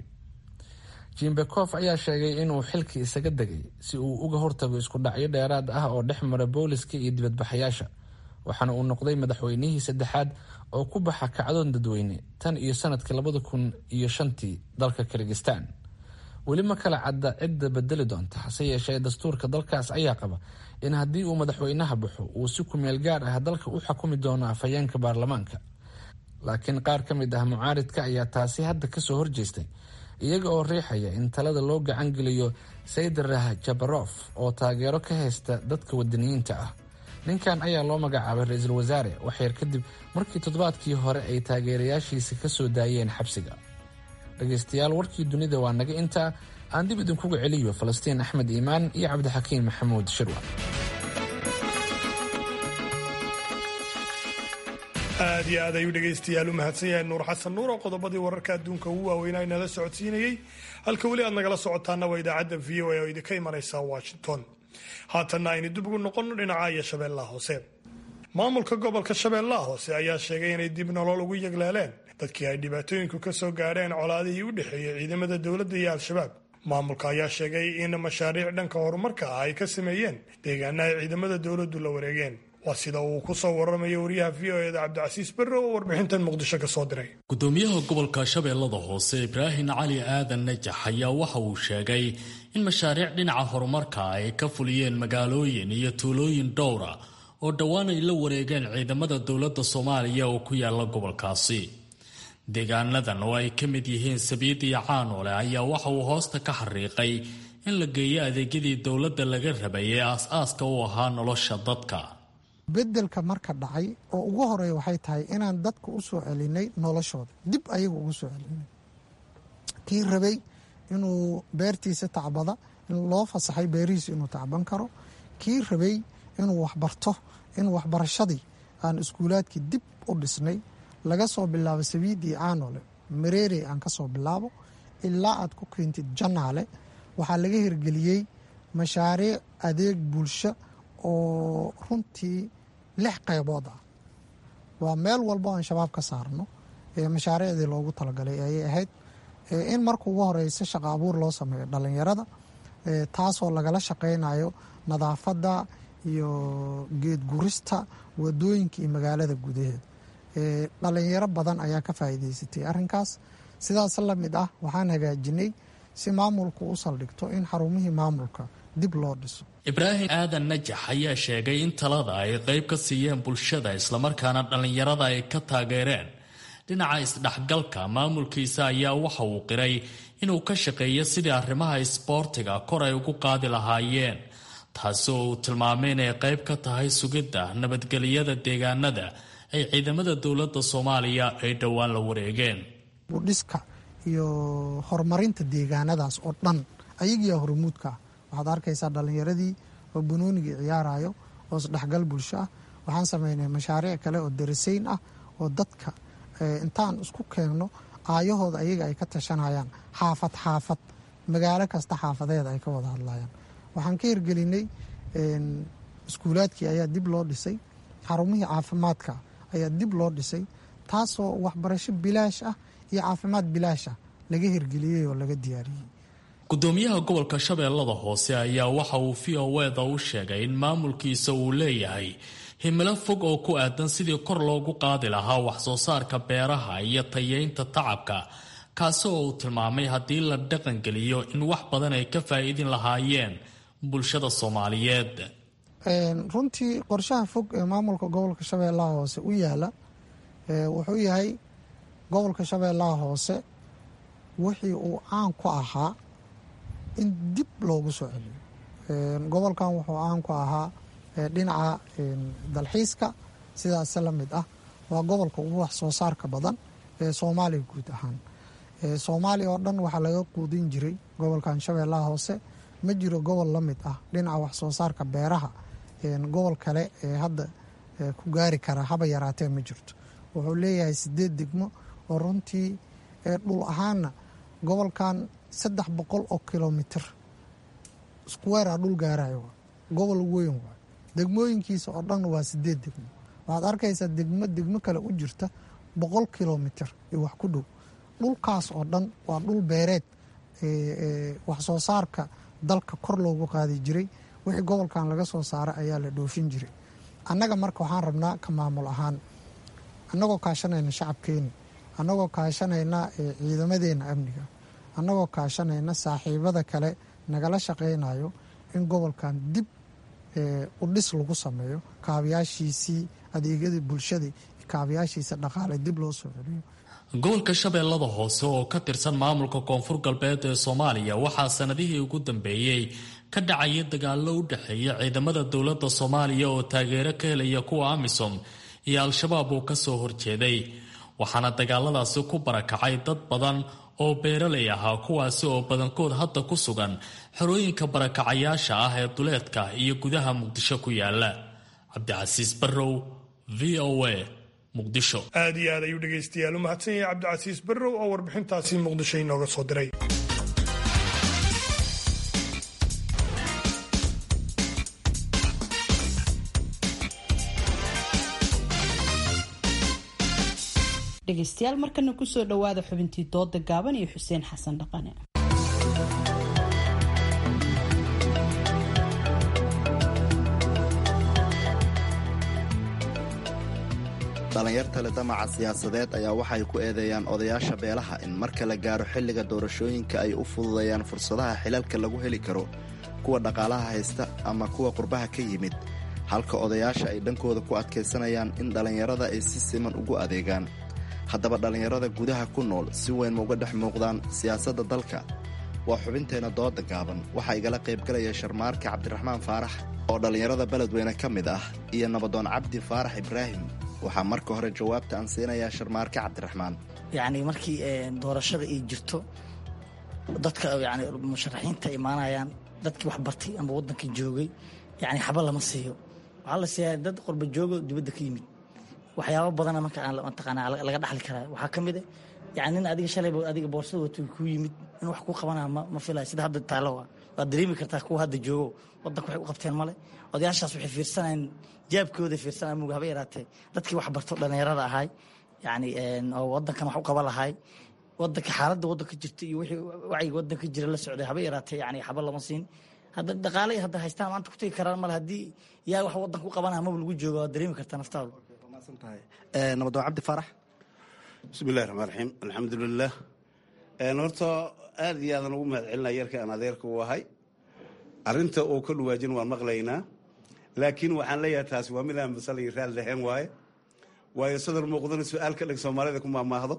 jimbekof ayaa sheegay inuu xilkii isaga degay si uu uga hortago isku dhacyo dheeraad ah oo dhex mara booliska iyo dibadbaxayaasha waxaana uu noqday madaxweynihii saddexaad oo ku baxa kacdoon dadweyne tan iyo sanadkii labada kun iyo shantii dalka kirgistan weli ma kala cadda cidda bedeli doonta hase yeeshee dastuurka dalkaas ayaa qaba in haddii uu madaxweynaha baxo uu si kumeel gaar ah dalka u xukumi doono afhayeenka baarlamaanka laakiin qaar ka mid ah mucaaridka ayaa taasi hadda kasoo horjeestay iyaga oo riixaya in talada loo gacan geliyo saydarah jabarof oo taageero ka haysta dadka wadaniyiinta ah ninkan ayaa loo magacaabay ra-iisul wasaare waxyar kadib markii toddobaadkii hore ay taageerayaashiisa ka soo daayeen xabsiga dhegaystayaal warkii dunida waa naga intaa aan dib idinkuga celiyo falastiin axmed iimaan iyo cabdixakiim maxamuud shirwa aad iyo aad ayuu dhegaystayaal u mahadsan yahay nuur xasan nuur oo qodobadii wararka adduunka ugu waaweynaa inala socodsiinayey halka weli aad nagala socotaana waa idaacadda v o a oo idinka imanaysa washington haatanna aynu dib ugu noqonno dhinaca iyo shabeellaha hoose maamulka gobolka shabeellaha hoose ayaa sheegay inay dib nolol ugu yegleeleen dadkii ay dhibaatooyinku ka soo gaadheen colaadihii u dhexeeyey ciidamada dowladda iyo al-shabaab maamulka ayaa sheegay in mashaariic dhanka horumarka ah ay ka sameeyeen deegaana ay ciidamada dowladdu la wareegeen waa sida uu ku soo waramayo wariyaha v o eda cabdicasiis berre oo warbixintan muqdisho ka soo diray gudoomiyaha gobolka shabeellada hoose ibraahim cali aadan najax ayaa waxa uu sheegay in mashaariic dhinaca horumarka ay ka fuliyeen magaalooyin iyo tuulooyin dhowra oo dhowaan ay la wareegeen ciidamada dowladda soomaaliya oo ku yaala gobolkaasi deegaanadan oo ay ka mid yihiin sabiid iyo caanoole ayaa waxa uu hoosta ka xariiqay in la geeyo adeegyadii dowladda laga rabay ee aas-aaska u ahaa nolosha dadka bedelka marka dhacay oo ugu horeeya waxay tahay inaan dadka u soo celinay noloshooda dib ayaga ugu soo celinay kii rabay inuu beertiisa tacbada in loo fasaxay beerihiisa inuu tacban karo kii rabay inuu waxbarto in waxbarashadii aan iskuulaadkii dib u dhisnay laga soo bilaabo sabiidii caanole mareerey aan ka soo bilaabo ilaa aad ku keentid janaale waxaa laga hirgeliyey mashaariic adeeg bulsho oo runtii lix qaybood ah waa meel walbo aan shabaab ka saarno ee mashaariicdii loogu talagalay ayay ahayd in marka ugu horeysa shaqa abuur loo sameeyo dhalinyarada taasoo lagala shaqeynayo nadaafadda iyo geed gurista wadooyinka iyo magaalada gudaheeda dhalinyaro badan ayaa ka faa'iideysatay arrinkaas sidaas la mid ah waxaan hagaajinay si maamulku u saldhigto in xarumihii maamulka dib loo dhiso ibraahim aadan najax ayaa sheegay in talada ay qayb ka siiyeen bulshada islamarkaana dhallinyarada ay ka taageereen dhinaca isdhexgalka maamulkiisa ayaa waxa uu qiray inuu ka shaqeeyo sidii arrimaha isboortiga kor ay ugu qaadi lahaayeen taasi oo uu tilmaamay inay qayb ka tahay sugidda nabadgelyada deegaanada ay ciidamada dowladda soomaaliya ay dhowaan la wareegeen budhiska iyo horumarinta deegaanadaas oo dhan ayagiyaa hormuudka ah waxaad arkaysaa dhalinyaradii oo banoonigii ciyaarayo oo isdhexgal bulsho ah waxaan sameynay mashaariic kale oo darasayn ah oo dadka intaan isku keenno aayahooda ayaga ay ka tashanayaan xaafad xaafad magaalo kasta xaafadeeda ay ka wada hadlayaan waxaan ka hirgelinay iskuulaadkii ayaa dib loo dhisay xarumihii caafimaadka ayaa dib loo dhisay taasoo waxbarasho bilaash ah iyo caafimaad bilaash ah laga hirgeliyey oo laga diyaariyey gudoomiyaha gobolka shabeellada hoose ayaa waxa uu v o eda u sheegay in maamulkiisa uu leeyahay himilo fog oo ku aadan sidii kor loogu qaadi lahaa waxsoo saarka beeraha iyo tayeynta tacabka kaasi oo uu tilmaamay haddii la dhaqangeliyo in wax badan ay ka faa'iidin lahaayeen bulshada soomaaliyeed runtii qorshaha fog ee maamulka gobolka shabeellaha hoose u yaala wuxuu yahay gobolka shabeellaha hoose wixii uu caan ku ahaa in dib loogu soo celiyo gobolkan wuxuu caan ku ahaa dhinaca dalxiiska sidaase la mid ah waa gobolka ugu wax soo saarka badan ee soomaaliya guud ahaan soomaaliya oo dhan waxaa laga quudin jiray gobolkan shabeellaha hoose ma jiro gobol la mid ah dhinaca wax soo saarka beeraha gobol kale ee hadda ku gaari kara haba yaraatee ma jirto wuxuu leeyahay sideed degmo oo runtii dhul ahaanna gobolkan saddex boqol oo kilomitr squarea dhul gaarayo gobol weyn waay degmooyinkiisa oo dhan waa sideed degmo waxaad arkaysaa degmo degmo kale u jirta boqol kilomitr iyo wax ku dhow dhulkaas oo dhan waa dhul beereed wax soo saarka dalka kor loogu qaadi jiray wixii gobolkan laga soo saara ayaa la dhoofin jiray annaga marka waxaan rabnaa ka maamul ahaan annagoo kaashanayna shacabkeeni annagoo kaashanayna ciidamadeena amniga annagoo kaashanayna saaxiibada kale nagala shaqaynayo in gobolkan dib u dhis lagu sameeyo kaabayaashiisii adeegyadii bulshada kaabayaashiisa dhaqaale dib loo soo celiyo gobolka shabeellada hoose oo ka tirsan maamulka koonfur galbeed ee soomaaliya waxaa sanadihii ugu dambeeyey ka dhacaya dagaallo u dhexeeya ciidamada dowladda soomaaliya oo taageero ka helaya kuwa amisom iyo al-shabaab uu ka soo horjeeday waxaana dagaaladaasi ku barakacay dad badan oo beeralay ahaa kuwaasi oo badankood hadda ku sugan xerooyinka barakacayaasha ah ee duleedka iyo gudaha muqdisho ku yaala cabdicasiis barrow v o a muqdisho aad iyo aad ayuu dhegaystayaal u mahadsan yahay cabdicasiis barrow oo warbixintaasi muqdisho inooga soo diray dhegaystayaal markana kusoo dhowaada xubintii dooda gaaban iyo xuseen xasan dhaqane dhallinyarta le damaca siyaasadeed ayaa waxay ku eedeeyaan odayaasha beelaha in marka la gaaro xilliga doorashooyinka ay u fududeeyaan fursadaha xilalka lagu heli karo kuwa dhaqaalaha haysta ama kuwa qurbaha ka yimid halka odayaasha ay dhankooda ku adkaysanayaan in dhallinyarada ay si siman ugu adeegaan haddaba dhallinyarada gudaha ku nool si weyn ma uga dhex muuqdaan siyaasadda dalka waa xubinteenna dooda gaaban waxaa igala qaybgalaya sharmaarka cabdiraxmaan faarax oo dhallinyarada beledweyne ka mid ah iyo nabadoon cabdi faarax ibraahim waxaa marka hore jawaabta aan siinayaa sharmaarke cabdiraxmaan yacni markii doorashada ay jirto dadka yani musharaxiinta imaanayaan dadkii wax bartay ama waddanka joogay yani xaba lama siiyo waxaa la siiyaa dad qurba joogo dibadda ka yimid waxyaabo badana marka mataqaanaa laga dhaxli karaa waxaa ka mid a yani nin adiga shalayba adiga boorsada wato kuu yimid in wax kuu qabanaa ma filaya sida hadda taalo waad dareemi kartaa kuwa hadda joogo waddanka waxay u qabteen male odayaashaas waxay fiirsanayaan jaabkooda fiirsanaya muga haba yaraatee dadkii wax barto dhallinyarada ahay yani oo waddankan wax u qaba lahay waddanka xaaladda waddanka jirta iyo wixii wacyiga waddanka jira la socday haba yaraatee yani xaba lama siin hadda dhaqaalay hadda haystaan maanta ku tegi karaan male haddii yaa wax waddanka u qabanaya maba lagu jooga waad dareemi kartaa naftaadu nabadoon cabdi faarax bismillahi raxmaan raxiim alxamdulilah horta aad iyo aadan ugu mahad celinaya yarka aan adeerka u ahay arinta uu ka dhawaajin waan maqlaynaa laakiin waxaan leeyahay taasi waa midaan masalay raal lahayn waaye waayo sadar muuqdana su-aal ka dhig soomaalida ku maamaahdo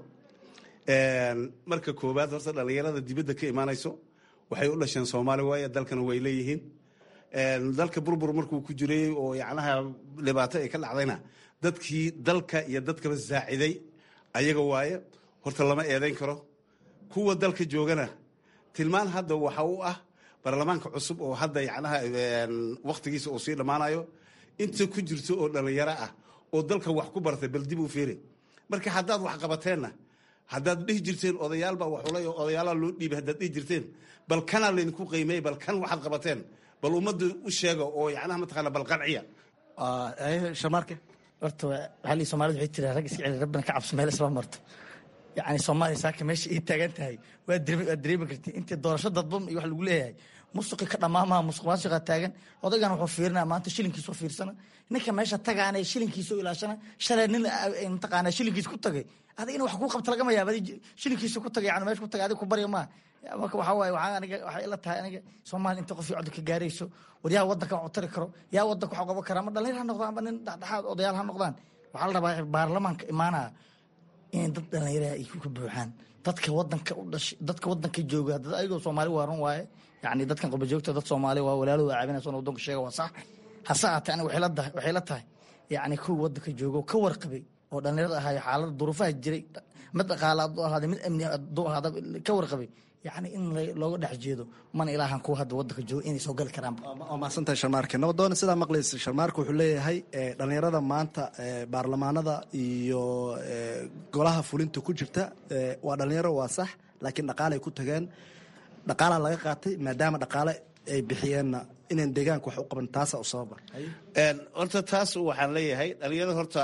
marka koowaad horta dhallinyarada dibadda ka imaanayso waxay u dhasheen soomaali waaye dalkana way leeyihiin dalka burbur markuu ku jiray oo yacnaha dhibaato ay ka dhacdayna dadkii dalka iyo dadkaba saaciday ayaga waaye horta lama eedayn karo kuwa dalka joogana tilmaan hadda waxa u ah baarlamaanka cusub oo hadda yacnaha waktigiisa uu sii dhammaanayo inta ku jirto oo dhalinyaro ah oo dalka wax ku bartay bal dib u fiiri marka haddaad wax qabateenna haddaad dhihi jirteen odayaalbaa waxulay oo odayaalaa loo dhiibay haddaad dhihi jirteen bal kanaa laydinku qiimeey bal kan waxaad qabateen bal ummadda u sheega oo yacnaha mataqaana bal qanciya shamaarke horta waxaa lii soomaalida waxay tiraa rag iska celi rabbina ka cabso meel isma marto yacni soomaaliya saaka meesha ii taagan tahay waa dareemi karti intii doorasho dadban iyo wax lagu leeyahay musuqi ka dhammaamaha musuq maasuqa taagan odaygan wuxuu fiirinaya maanta shilinkiisu fiirsana ninka meesha tagaana shilinkiisu ilaashana shalay nin mataqaana shilinkiis ku tagay adiga in wax kuu qabta lagama yaaba shilinkiisu ku tagay yani meesha ku tagay adiga ku barya maaha marka waxaa waaye waxaa aniga waxay ila tahay aniga soomaaliya inta qof codka gaarayso war yaa wadanka wax u tari karo yaa wadanka wax qaban kara ama dhalinyar ha noqdaan ama nin dhexdhexaad odayaal ha noqdaan waxaa la rabaa baarlamaanka imaanaya inay dad dhalinyaraha ay ka buuxaan dadka wadanka u dhashay dadka wadanka jooga dad ayagoo soomaali waaran waaye yani dadkan qurba joogta dad soomaali waa walaaladu caabinaysa wadanku sheega waa sax hase ahaatee aniga waxay la tahay waxay la tahay yacni kuwa wadanka jooga oo ka warqabay oo dhalinyarada ahaayo xaalada duruufaha jiray mid dhaqaale hadduu ahaada mid amni hadduu ahaada ka warqabay yacni in looga dhex jeedo mana ilaahan kuwa hadda wadanka jooga inay soo gali karaan waa mahadsantahay sharmaarke nabadoona sidaa maqlaysa sharmaarke wuxuu leeyahay dhalinyarada maanta baarlamaanada iyo golaha fulinta ku jirta waa dhalinyaro waa sax laakiin dhaqaalay ku tageen dhaqaalaa laga qaatay maadaama dhaqaale ay bixiyeenna inaan deegaanka wax u qaban taasa u sababa horta taas waxaan leeyahay dhalinyarada horta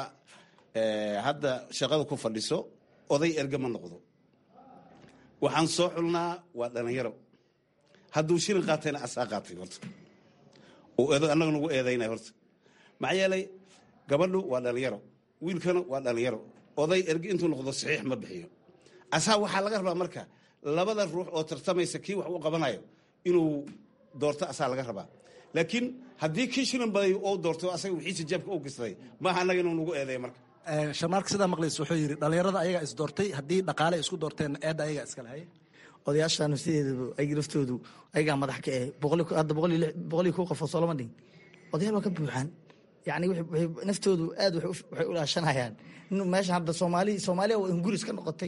hadda shaqada ku fadhiso oday erge ma noqdo waxaan soo xulnaa waa dhalinyaro hadduu shilin qaatayna asaa qaatay horta annaga nagu eedaynay horta maxaa yeelay gabadhu waa dhalinyaro wiilkana waa dhalinyaro oday erge intuu noqdo saxiix ma bixiyo asaa waxaa laga rabaa marka labada ruux oo tartamaysa kii wax u qabanayo inuu doorto asaa laga rabaa laakiin haddii kii shilin baday oo doorto asaga wixiisa jaabka u gistaday maaha annaga inuu nagu eedeeya marka sharmaarka sidaa maqlaysa wuxuu yidhi dhalinyarada ayagaa is doortay haddii dhaqaale isku doorteen eedda ayagaa iskale haye odayaashan sideedaba ayaga laftoodu ayagaa madax ka eh hadda boqol iyo kow qof oo soolama dhigin odayaal waa ka buuxaan yani naftoodu aad waxay u laashanayaan meesha hadda soomaali soomaaliya waa inguris ka noqotay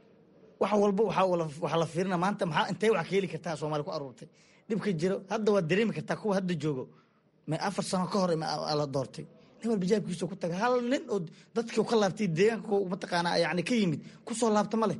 wax walba waxaa la fiirina maanta maxaa intee wax ka heli kartaa soomaali ku aruurtay dhibka jiro hadda waad dareemi kartaa kuwa hadda joogo ma afar sano ka hor la doortay nin walba jaabkiisa ku taga hal nin oo dadkii ka laabtay deegaanka mataqaanaa yani ka yimid kusoo laabta ma leh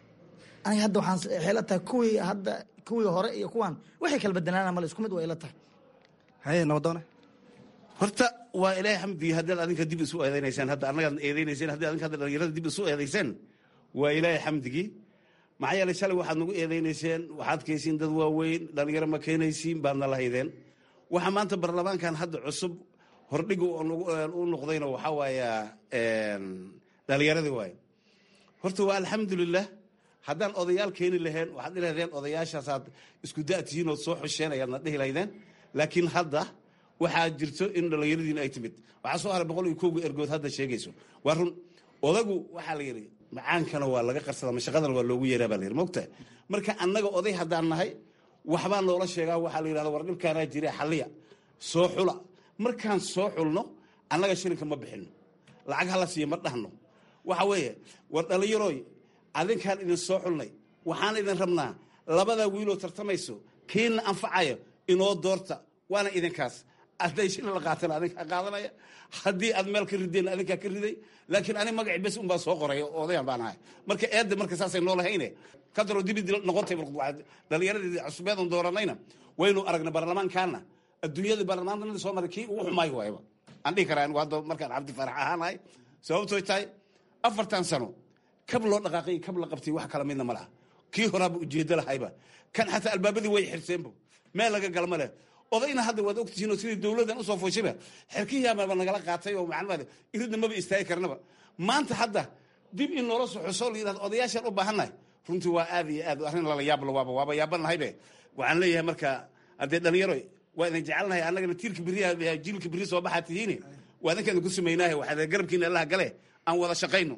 aniga hadda waxaan xeela tahay kuwii hadda kuwii hore iyo kuwan waxay kala bedelaana male isku mid waa ila tahay haye nabadoone horta waa ilaahay xamdigii haddaad adinka dib isu eedaynaysaan hadda annagaad eedaynayseen haddii adinka hadda dhalinyarada dib isu eedayseen waa ilaahay xamdigii maxaa yeelay shalay waxaad nagu eedaynayseen waxaad kaysiin dad waaweyn dhalinyaro ma keenaysiin baadna lahaydeen waxa maanta baarlamaankan hadda cusub hordhiga u noqdayna waxaa waaya dhalinyaradii waaye horta waa alxamdulilah haddaan odayaal keeni laheen waxaad dhihi lahdeen odayaashaasaad isku da' tihiin ood soo xosheen ayaadna dhihi lahdeen laakiin hadda waxaa jirto in dhallinyaradiina ay timid waxaa soo haray boqol iyo kowga ergood hadda sheegayso waa run odagu waxaa la yidhi macaankana waa laga qarsada mashaqadana waa loogu yeeraa baa la yidhi mogta marka annaga oday haddaan nahay waxbaa noola sheegaa waxaa la yidhahda war dhibkaanaa jira xalliya soo xula markaan soo xulno annaga shilinka ma bixino lacag hala siiya ma dhahno waxa weeye war dhallinyarooy adinkaan idin soo xulnay waxaan idin rabnaa labadaa wiiloo tartamayso kiina anfacayo inoo doorta waana idinkaas hadday shilin la qaatana adinkaa qaadanaya haddii aad meel ka rideen adinkaa ka riday laakiin ani magaci bes unbaa soo qoray oo odayan baan ahay marka eedda marka saasay noo lahayne kadaroo dibidi noqotay dhallinyaradii cusubeedan dooranayna waynu aragnay baarlamaankaana adduunyada baarlamaanada soo maray kii ugu xumaay waayba aan dhihi karaa anigu hadda markaan cabdi faarax ahaanahay sababtooy tahay afartan sano kab loo dhaqaaqay kab la qabtay wax kala midna ma laha kii horaaba ujeedo lahayba kan xataa albaabadii way xirseenba meel laga galma leh odayna hadda waad ogtihiin oo sidii dowladdan usoo fooshiba xerkihiamaba nagala qaatay oo maclumaad iridna maba istaagi karnaba maanta hadda dib in noola soxoso la yidhahdo odayaashaan u baahannahay runtii waa aad iyo aad arrin lala yaabla waaba waaba yaabanahaybe waxaan leeyahay marka haddee dhalinyaro waa idin jecelnahay annagana tiirka beriya jiilka beri soo baxaa tihiine waa idinka idinku samaynahay waxaa garabkiina allaha gale aan wada shaqayno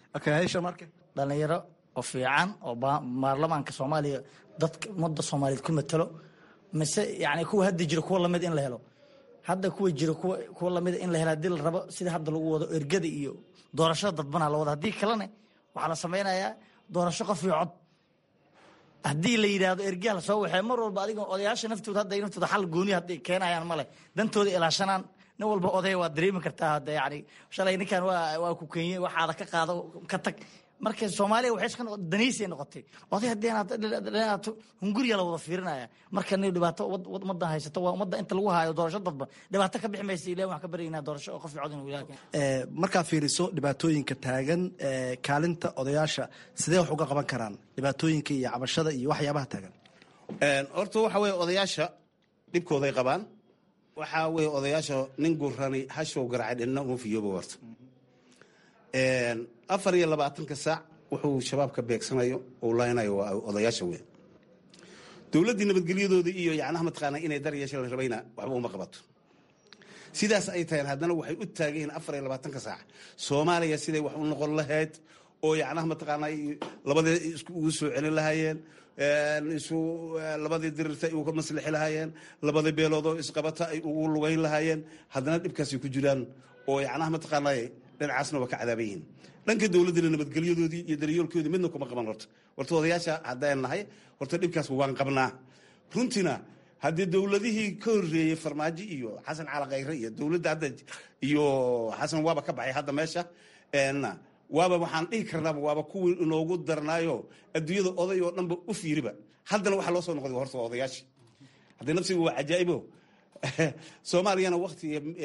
dhalinyaro oo fiican oo baarlamaanka soomaaliya dadka ummadda soomaaliyeed ku matalo mise yani kuwa hadda jiro kuwa lamid in la helo hadda kuwa jiro kuwa lamida in la helo hadii la rabo sida hadda lagu wado ergada iyo doorashada dadbanaa la wado haddii kalena waxaa la samaynayaa doorasho qof iyo cod haddii la yidhaahdo ergiya la soo waxee mar walba adiga odayaasha naftooda hadda naftooda xal gooni hadday keenayaan male dantooda ilaashanaan nin walba odaya waa dareemi kartaa hadda yani shalay ninkan waa waa ku kenye waxaada ka qaado ka tag marka soomaaliya waxay iska noqotay daniisay noqotay oday haddii inaad hunguriya la wada fiirinaya marka ni dhibaato ummadda haysato waa ummadda inta lagu haayo doorasho dadba dhibaato ka bixi maysa ilahi waxaan ka baryaynaa doorasho oo qof cod inuu ilaah markaa fiiriso dhibaatooyinka taagan kaalinta odayaasha sidee wax uga qaban karaan dhibaatooyinka iyo cabashada iyo waxyaabaha taagan horta waxa weye odayaasha dhibkooday qabaan waxaa weye odayaasha nin gurani hashow garacay dhinna uma fiyooba warta afar iyo labaatanka saac wuxuu shabaab ka beegsanayo uu laynayo waa odayaasha weyn dowladdii nabadgelyadoodii iyo yacnaha mataqaanaa inay dar yeesha la rabayna waxba uma qabato sidaas ay tahay haddana waxay u taagan yihiin afar iyo labaatanka saac soomaaliya siday wax u noqon lahayd oo yacnaha mataqaanaa labadii ugu soo celin lahaayeen isu labadii dirirta ay uga maslixi lahaayeen labadii beeloodoo isqabata ay ugu lugayn lahaayeen haddana dhibkaasay ku jiraan oo yacnaha mataqaanaa dhinacaasna waa ka cadaaban yihiin dhanka dowladdana nabadgelyadoodii iyo daryoolkoodii midna kuma qaban horta horta odayaasha haddaan nahay horta dhibkaas waan qabnaa runtiina haddii dowladihii ka horreeyey farmaajo iyo xasan calakayre iyo dowladda hadda iyo xasan waaba ka baxay hadda meesha waaba waxaan dhihi karnaaba waaba kuwii inoogu darnaayo adduunyada oday oo dhanba u fiiriba haddana waxaa loo soo noqday horta waa odayaashii haddii nafsiga waa cajaa'ibo soomaaliyana wakti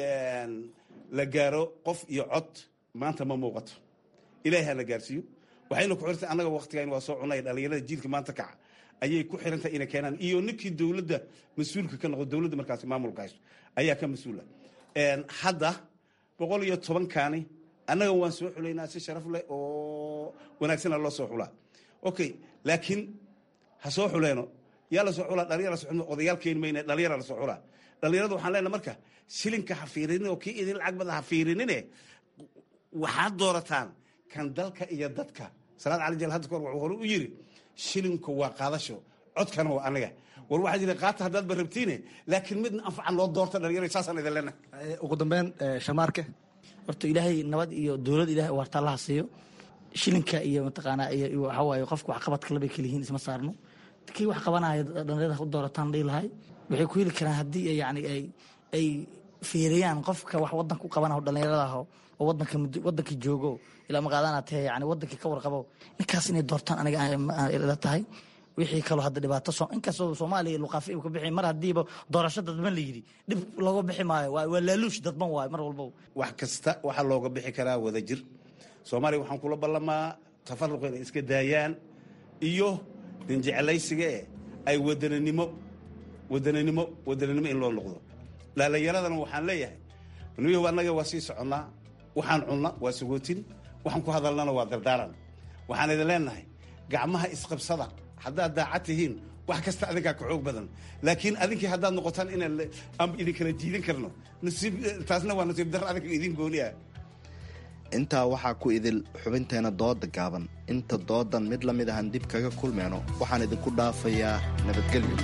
la gaaro qof iyo cod maanta ma muuqato ilaahi hana gaarsiiyo waxayna ku xirtay annaga waktigan waa soo cunay dhalinyarada jiilka maanta kaca ayay ku xirantahay inay keenaan iyo ninkii dowladda mas-uulka ka noqdo dowladda markaas maamulka haysto ayaa ka mas-uula hadda boqol iyo tobankaani annaga waan soo xulaynaa si sharaf leh oo wanaagsana loo soo xulaa okay laakiin ha soo xuleeno yaa la soo xulaa dhalinyara soo xulma odayaal keeni mayne dhalinyara la soo xulaa dhalinyarada waxaan leenahay marka shilinka ha fiirinin oo kii idin lacag bada ha fiirinine waxaad doorataan kan dalka iyo dadka salaad cali jal hadda kahor wuxuu hore u yiri shilinku waa qaadasho codkana waa aniga war waxaa jira qaata haddaad ba rabtiine laakiin midna anfacan loo doorta dhalinyaro saasaan idin leenahay ugu dambeyn shamaarke horta ilaahay nabad iyo dowlad ilahay waarta allaha siiyo shilinka iyo mataqaanaa iyo waxawaaye qofka waxqabadka labay kala yihiin isma saarno kii wax qabanaya dhalinyarada u doorataan dhihi lahay waxay ku heli karaan haddii yani ay ay fiiriyaan qofka wax wadanka u qabanaho dhalinyarada aho oo wadanka wadanka joogo ilaa maqaadana tahe yani wadankii ka warqabo ninkaas inay doortaan aniga ila tahay wixii kaloo hadda dhibaato inkastoo soomaaliya luqaafi uu ka bixi mar haddiiba doorasho dadban la yidhi dhib looga bixi maayo waa laaluush dadban waayo mar walbo wax kasta waxaa looga bixi karaa wada jir soomaaliya waxaan kula ballamaa tafaruq inay iska daayaan iyo dinjeclaysiga e ay wadananimo wadananimo wadananimo in loo noqdo dhalinyaradana waxaan leeyahay niyahow annaga waa sii soconnaa waxaan cunna waa sagootin waxaan ku hadalnana waa dardaaran waxaan idin leenahay gacmaha isqabsada haddaad daacad tihiin wax kasta adinkaa ka xoog badan laakiin adinkii haddaad noqotaan inaan idinkala jiidin karno taasna waa nasiib dar adinka idin gooniah intaa waxaa ku idil xubinteena dooda gaaban inta doodan mid la mid ahan dib kaga kulmeyno waxaan idinku dhaafayaa nabadgelyo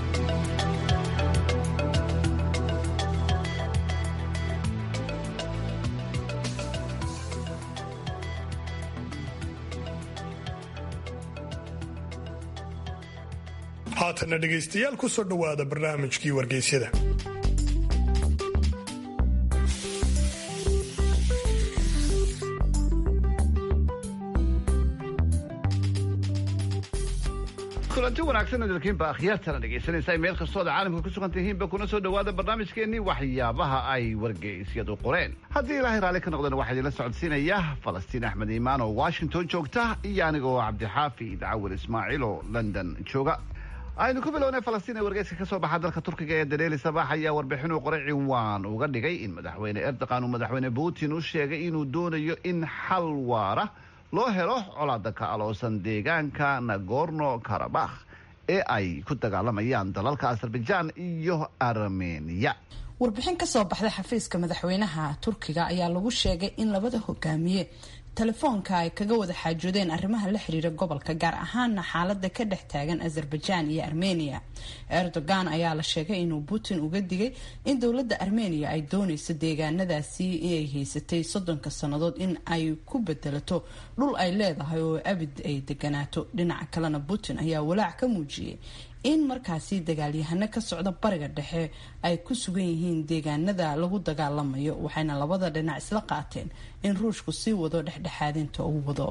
haatanna dhegaystayaal ku soo dhowaada barnaamijkii wargeysyada kulanti wanaagsan dalkiinba akhyaartana dhegaysanaysaa meel kastoo da caalamka ku sugan tihiinba kuna soo dhowaada barnaamijkeennii waxyaabaha ay wargeysyadu qoreen haddii ilaahay raalli ka noqdana waxaa idinla socodsiinaya falastiin axmed iimaan oo washington joogta iyo anigoo cabdixaafi dacawil ismaaciil oo london jooga aynu ku bilownay falastiin ee wargeyska ka soo baxa dalka turkiga ee dareeli sabax ayaa warbixin uu qoray ciwaan uga dhigay in madaxweyne erdogan uu madaxweyne putin u sheegay inuu doonayo in xal waara loo helo colaada ka aloosan deegaanka nagorno karabakh ee ay ku dagaalamayaan dalalka azerbaijan iyo armeniya warbixin ka soo baxday xafiiska madaxweynaha turkiga ayaa lagu sheegay in labada hogaamiye telefoonka ay kaga wada xaajoodeen arrimaha la xiriira gobolka gaar ahaana xaalada ka dhex taagan azerbaijan iyo armenia erdogan ayaa la sheegay inuu putin uga digay in dowladda armenia ay dooneyso deegaanadaasi inay haysatay soddonka sannadood in ay ku bedelato dhul ay leedahay oo abid ay deganaato dhinaca kalena putin ayaa walaac ka muujiyey in markaasi dagaalyahano ka socda bariga dhexe ay ku sugan yihiin deegaanada lagu dagaalamayo waxayna labada dhinac isla qaateen in ruushku sii wado dhexdhexaadinta uu wado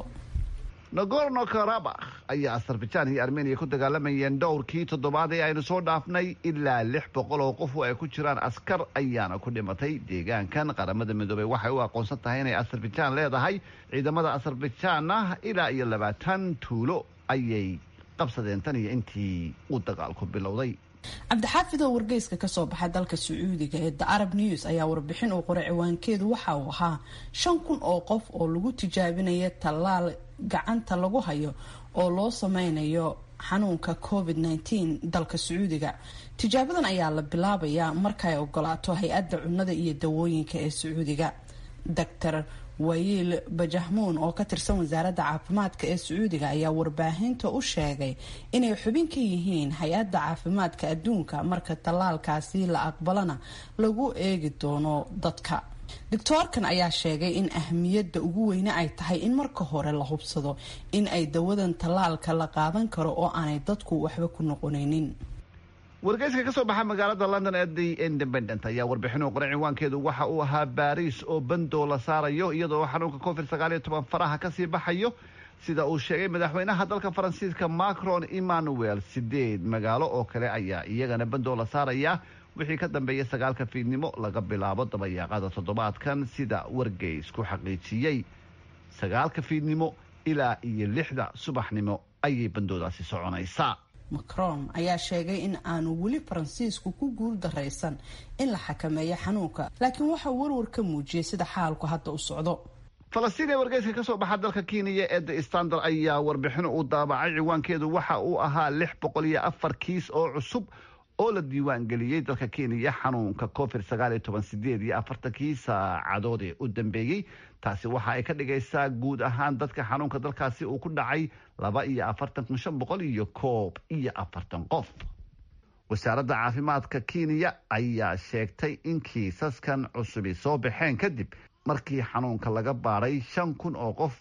nagorno karabakh ayaa azerbaijan iyo armeniya ku dagaalamayeen dhowrkii toddobaad ee aynu soo dhaafnay ilaa lix boqol oo qof oo ay ku jiraan askar ayaana ku dhimatay deegaankan qaramada midoobey waxay u aqoonsan tahay inay azerbaijan leedahay ciidamada azerbaijanna ilaa iyo labaatan tuulo ayay qabsadeen tan iyo intii uu dagaalku bilowday cabdixaafid oo wargeyska kasoo baxay dalka sacuudiga ee the arab news ayaa warbixin uu qoray ciwaankeedu waxa uu ahaa shan kun oo qof oo lagu tijaabinaya tallaal gacanta lagu hayo oo loo sameynayo xanuunka covid -19 dalka sacuudiga tijaabadan ayaa la bilaabayaa markaay ogolaato hay-adda cunnada iyo dawooyinka ee sacuudiga dr wayiil bajahmuun oo ka tirsan wasaaradda caafimaadka ee sacuudiga ayaa warbaahinta u sheegay inay xubin ka yihiin hay-adda caafimaadka adduunka marka tallaalkaasi la aqbalana lagu eegi doono dadka doctoorkan ayaa sheegay in ahmiyadda ugu weyne ay tahay in marka hore la hubsado in ay dawadan tallaalka la qaadan karo oo aanay dadku waxba ku noqonaynin wargeyska ka soo baxa magaalada london ee the independent ayaa warbixin u qoray ciwaankeedu waxa uu ahaa baariis oo bandoo la saarayo iyadoo xanuunka covid sagaal iyo toban faraha kasii baxayo sida uu sheegay madaxweynaha dalka faransiiska macron emmanuel sideed magaalo oo kale ayaa iyagana bandoo la saaraya wixii ka dambeeya sagaalka fiidnimo laga bilaabo dabayaaqada toddobaadkan sida wargeysku xaqiijiyey sagaalka fiidnimo ilaa iyo lixda subaxnimo ayay bandoodaasi soconaysaa macron ayaa sheegay in aanu weli faransiisku ku guul daraysan in la xakameeyo xanuunka laakiin waxaa warwar ka muujiyay sida xaalku hadda u socdo falastiin ee wargeyska kasoo baxa dalka kenya ee the standard ayaa warbixin uu daabacay ciwaankeedu waxa uu ahaa lix boqol iyo afar kiis oo cusub oo la diiwaan geliyey dalka kenya xanuunka covid sagaal iyo toban sideed iyo afartankii saacadood ee u dambeeyey taasi waxa ay ka dhigaysaa guud ahaan dadka xanuunka dalkaasi uu ku dhacay laba iyo afartan kun shan boqol iyo koob iyo afartan qof wasaaradda caafimaadka kenya ayaa sheegtay in kiisaskan cusubi soo baxeen kadib markii xanuunka laga baaray shan kun oo qof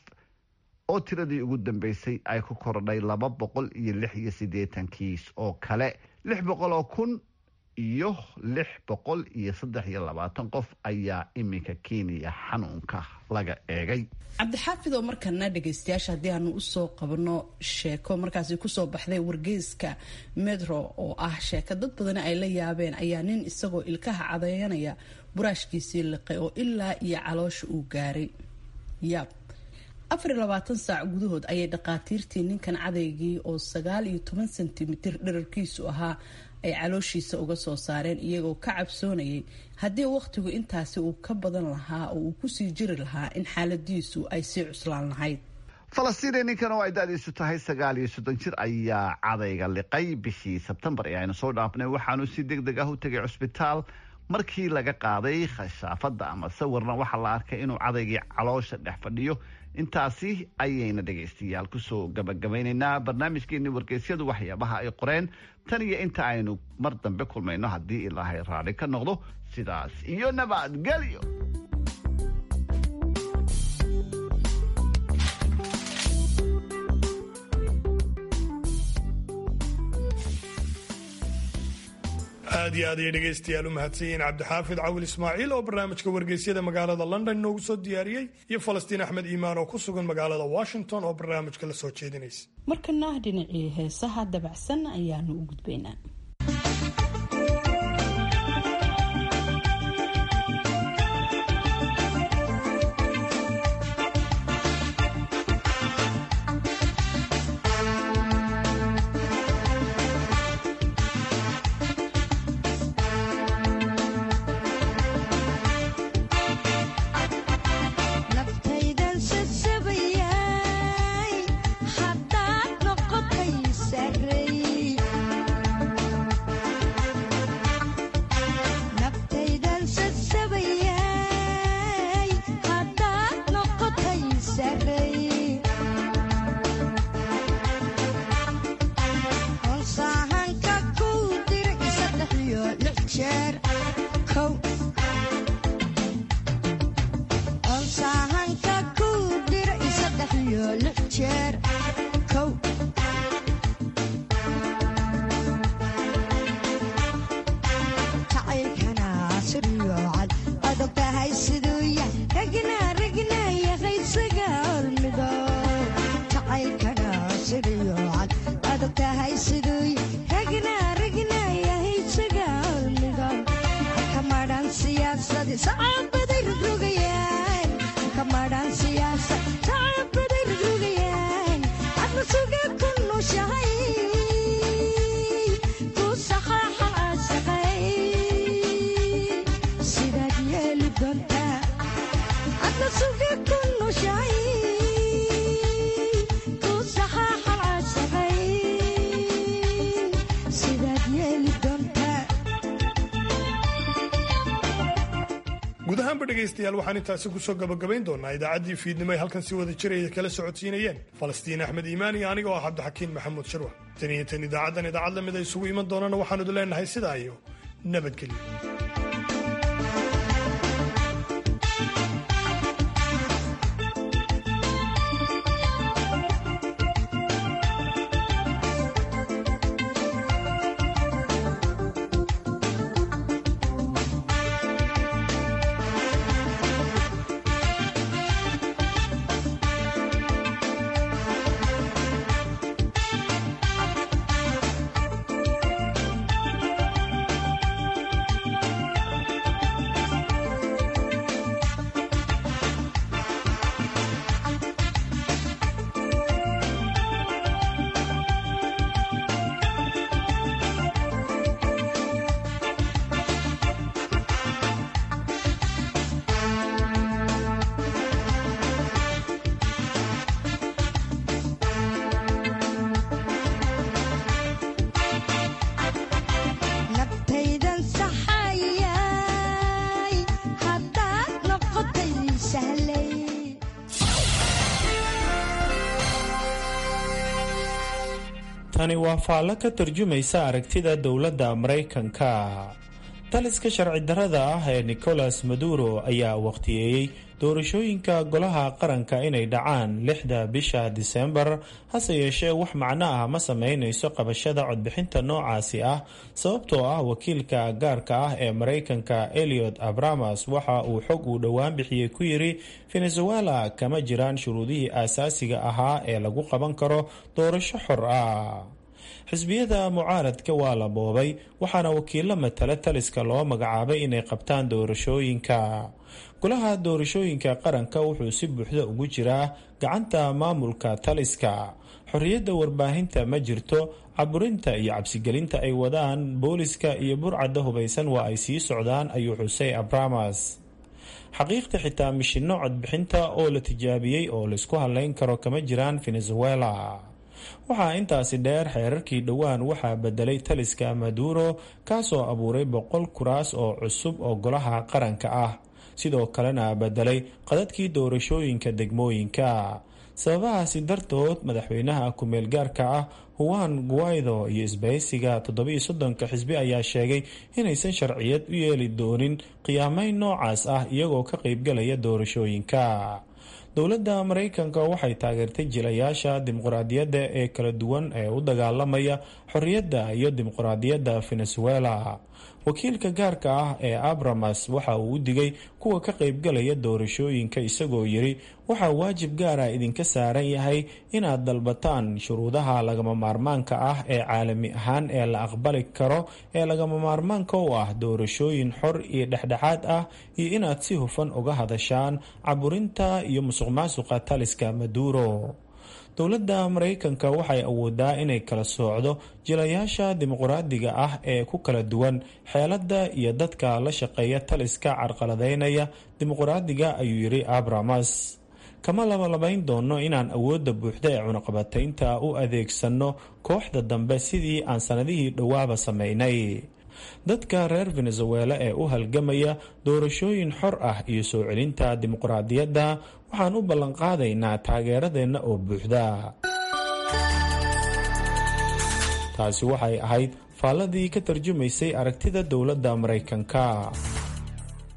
oo tiradii ugu dambeysay ay ku kordhay laba boqol iyo lix iyo siddeetan kiis oo kale lix boqol oo kun iyo lix boqol iyo saddex iyo labaatan qof ayaa iminka kenya xanuunka laga eegay cabdixaafid oo markana dhageystayaasha haddii aanu usoo qabno sheeko markaasi kusoo baxday wargeyska metro oo ah sheeko dad badani ay la yaabeen ayaa nin isagoo ilkaha cadeynaya buraashkiisii liqay oo ilaa iyo caloosha uu gaaray yaab afar iyo labaatan saac gudahood ayay dhaqaatiirtii ninkan cadaygii oo sagaal iyo toban sentimitir dherarkiisu ahaa ay calooshiisa uga soo saareen iyagoo ka cabsoonayay haddii wakhtigu intaasi uu ka badan lahaa oo uu kusii jiri lahaa in xaaladiisu ay sii cuslaan lahayd falastiin ninkan oo ay da-diisu tahay sagaal iyo soddon jir ayaa cadayga liqay bishii sebtembar ee aynu soo dhaafnay waxaanu si deg deg ah u tegay cusbitaal markii laga qaaday khashaafadda ama sawirna waxaa la arkay inuu cadaygii caloosha dhex fadhiyo intaasi ayayna dhegaystayaal kusoo gabagabaynaynaa barnaamijkeeni wargeysyadu waxyaabaha ay qoreen tan iyo inta aynu mar dambe kulmayno haddii ilaahay raali ka noqdo sidaas iyo nabadgelyo aad iyo aad ayay dhegaystayaal u mahadsan yihiin cabdixaafid cawil ismaaciil oo barnaamijka wargeysyada magaalada london inoogu soo diyaariyey iyo falastiin axmed iimaan oo ku sugan magaalada washington oo barnaamijka la soo jeedinaysa markana dhinacii heesaha dabacsan ayaanu u gudbaynaa haddaad noqotay sarey siryoocad adag tahay siduu yah ragna ragna yaqaysaga hormido jacaylkana siryoocad adag tahay siduu yah ragna ragna yahaysaga hormido kamadhan siyaasadi sacabaday rogrogayaan kamadhan siyaasad sacabaday rogrogayaan adna suga ku nushahay ku saxaaxa asaqay sidaad yeeli doontaa adna suga ku nushahay ku saxaaxa asaqay sidaad yeeli doontaa guud ahaanba dhegaystayaal waxaan intaasi kusoo gabagabayn doonaa idaacaddii fiidnimo ay halkan si wada jiraya kala socodsiinayeen falastiin axmed iimaan iyo aniga oo ah cabdixakiin maxamuud shirwa tan iyo tan idaacaddan idaacad lamid a isugu iman doonana waxaanu idin leenahay sidaa iyo nabadgelyo nabtaydan saxayay haddaad noqotay sahlay tani waa faallo ka tarjumaysa aragtida dowladda maraykanka taliska sharci darrada ah ee nicolas maduro ayaa wakhtiyeeyey doorashooyinka golaha qaranka inay dhacaan lixda bisha disembar hase yeeshee wax macno ah ma sameynayso qabashada codbixinta noocaasi ah sababtoo ah wakiilka gaarka ah ee maraykanka eliot abramas waxa uu xog uu dhowaan bixiyey ku yiri venezuela kama jiraan shuruudihii aasaasiga ahaa ee lagu qaban karo doorasho xor ah xisbiyada mucaaradka waa la boobay waxaana wakiilo matala taliska loo magacaabay inay qabtaan doorashooyinka golaha doorashooyinka qaranka wuxuu si buuxda ugu jiraa gacanta maamulka taliska xorriyadda warbaahinta ma jirto caburinta iyo cabsigelinta ay wadaan booliska iyo burcadda hubaysan waa ay sii socdaan ayuu xusay abramas xaqiiqda xitaa mishinno codbixinta oo la tijaabiyey oo laysku hadlayn karo kama jiraan venezuela waxaa intaasi dheer xeerarkii dhowaan waxaa bedelay taliska maduro kaasoo abuuray boqol kuraas oo cusub oo golaha qaranka ah sidoo kalena bedelay qadadkii doorashooyinka degmooyinka sababahaasi dartood madaxweynaha ku-meel gaarka ah huwan guaido iyo isbahaysiga toddobiyo soddonka xisbi ayaa sheegay inaysan sharciyad u yeeli doonin qiyaamayn noocaas ah iyagoo ka qaybgalaya doorashooyinka dowladda maraykanka waxay taageertay jilayaasha dimuqraadiyadda ee kala duwan ee u dagaalamaya xorriyadda iyo dimuqraadiyadda venezuela wakiilka gaarka ah ee abramas waxa uu u digay kuwa ka qaybgalaya doorashooyinka isagoo yiri waxaa waajib gaara idinka saaran yahay inaad dalbataan shuruudaha lagama maarmaanka ah ee caalami ahaan ee la aqbali karo ee lagama maarmaanka u ah doorashooyin xor iyo dhexdhexaad ah iyo inaad si hufan uga hadashaan caburinta iyo musuq maasuqa taliska maduro dowladda maraykanka waxay awoodaa inay kala soocdo jilayaasha dimuqraadiga ah ee ku kala duwan xeeladda iyo dadka la shaqeeya taliska carqaladeynaya dimuqraadiga ayuu yiri abramas kama labalabayn doono inaan awoodda buuxda ee cunaqabataynta u adeegsanno kooxda dambe sidii aan sanadihii dhowaaba sameynay dadka reer venezuela ee u halgamaya doorashooyin xor ah iyo soo celinta dimuqraadiyadda waxaan u ballanqaadaynaa taageeradeenna oo buuxda taasi waxay ahayd faalladii ka tarjumaysay aragtida dowladda maraykanka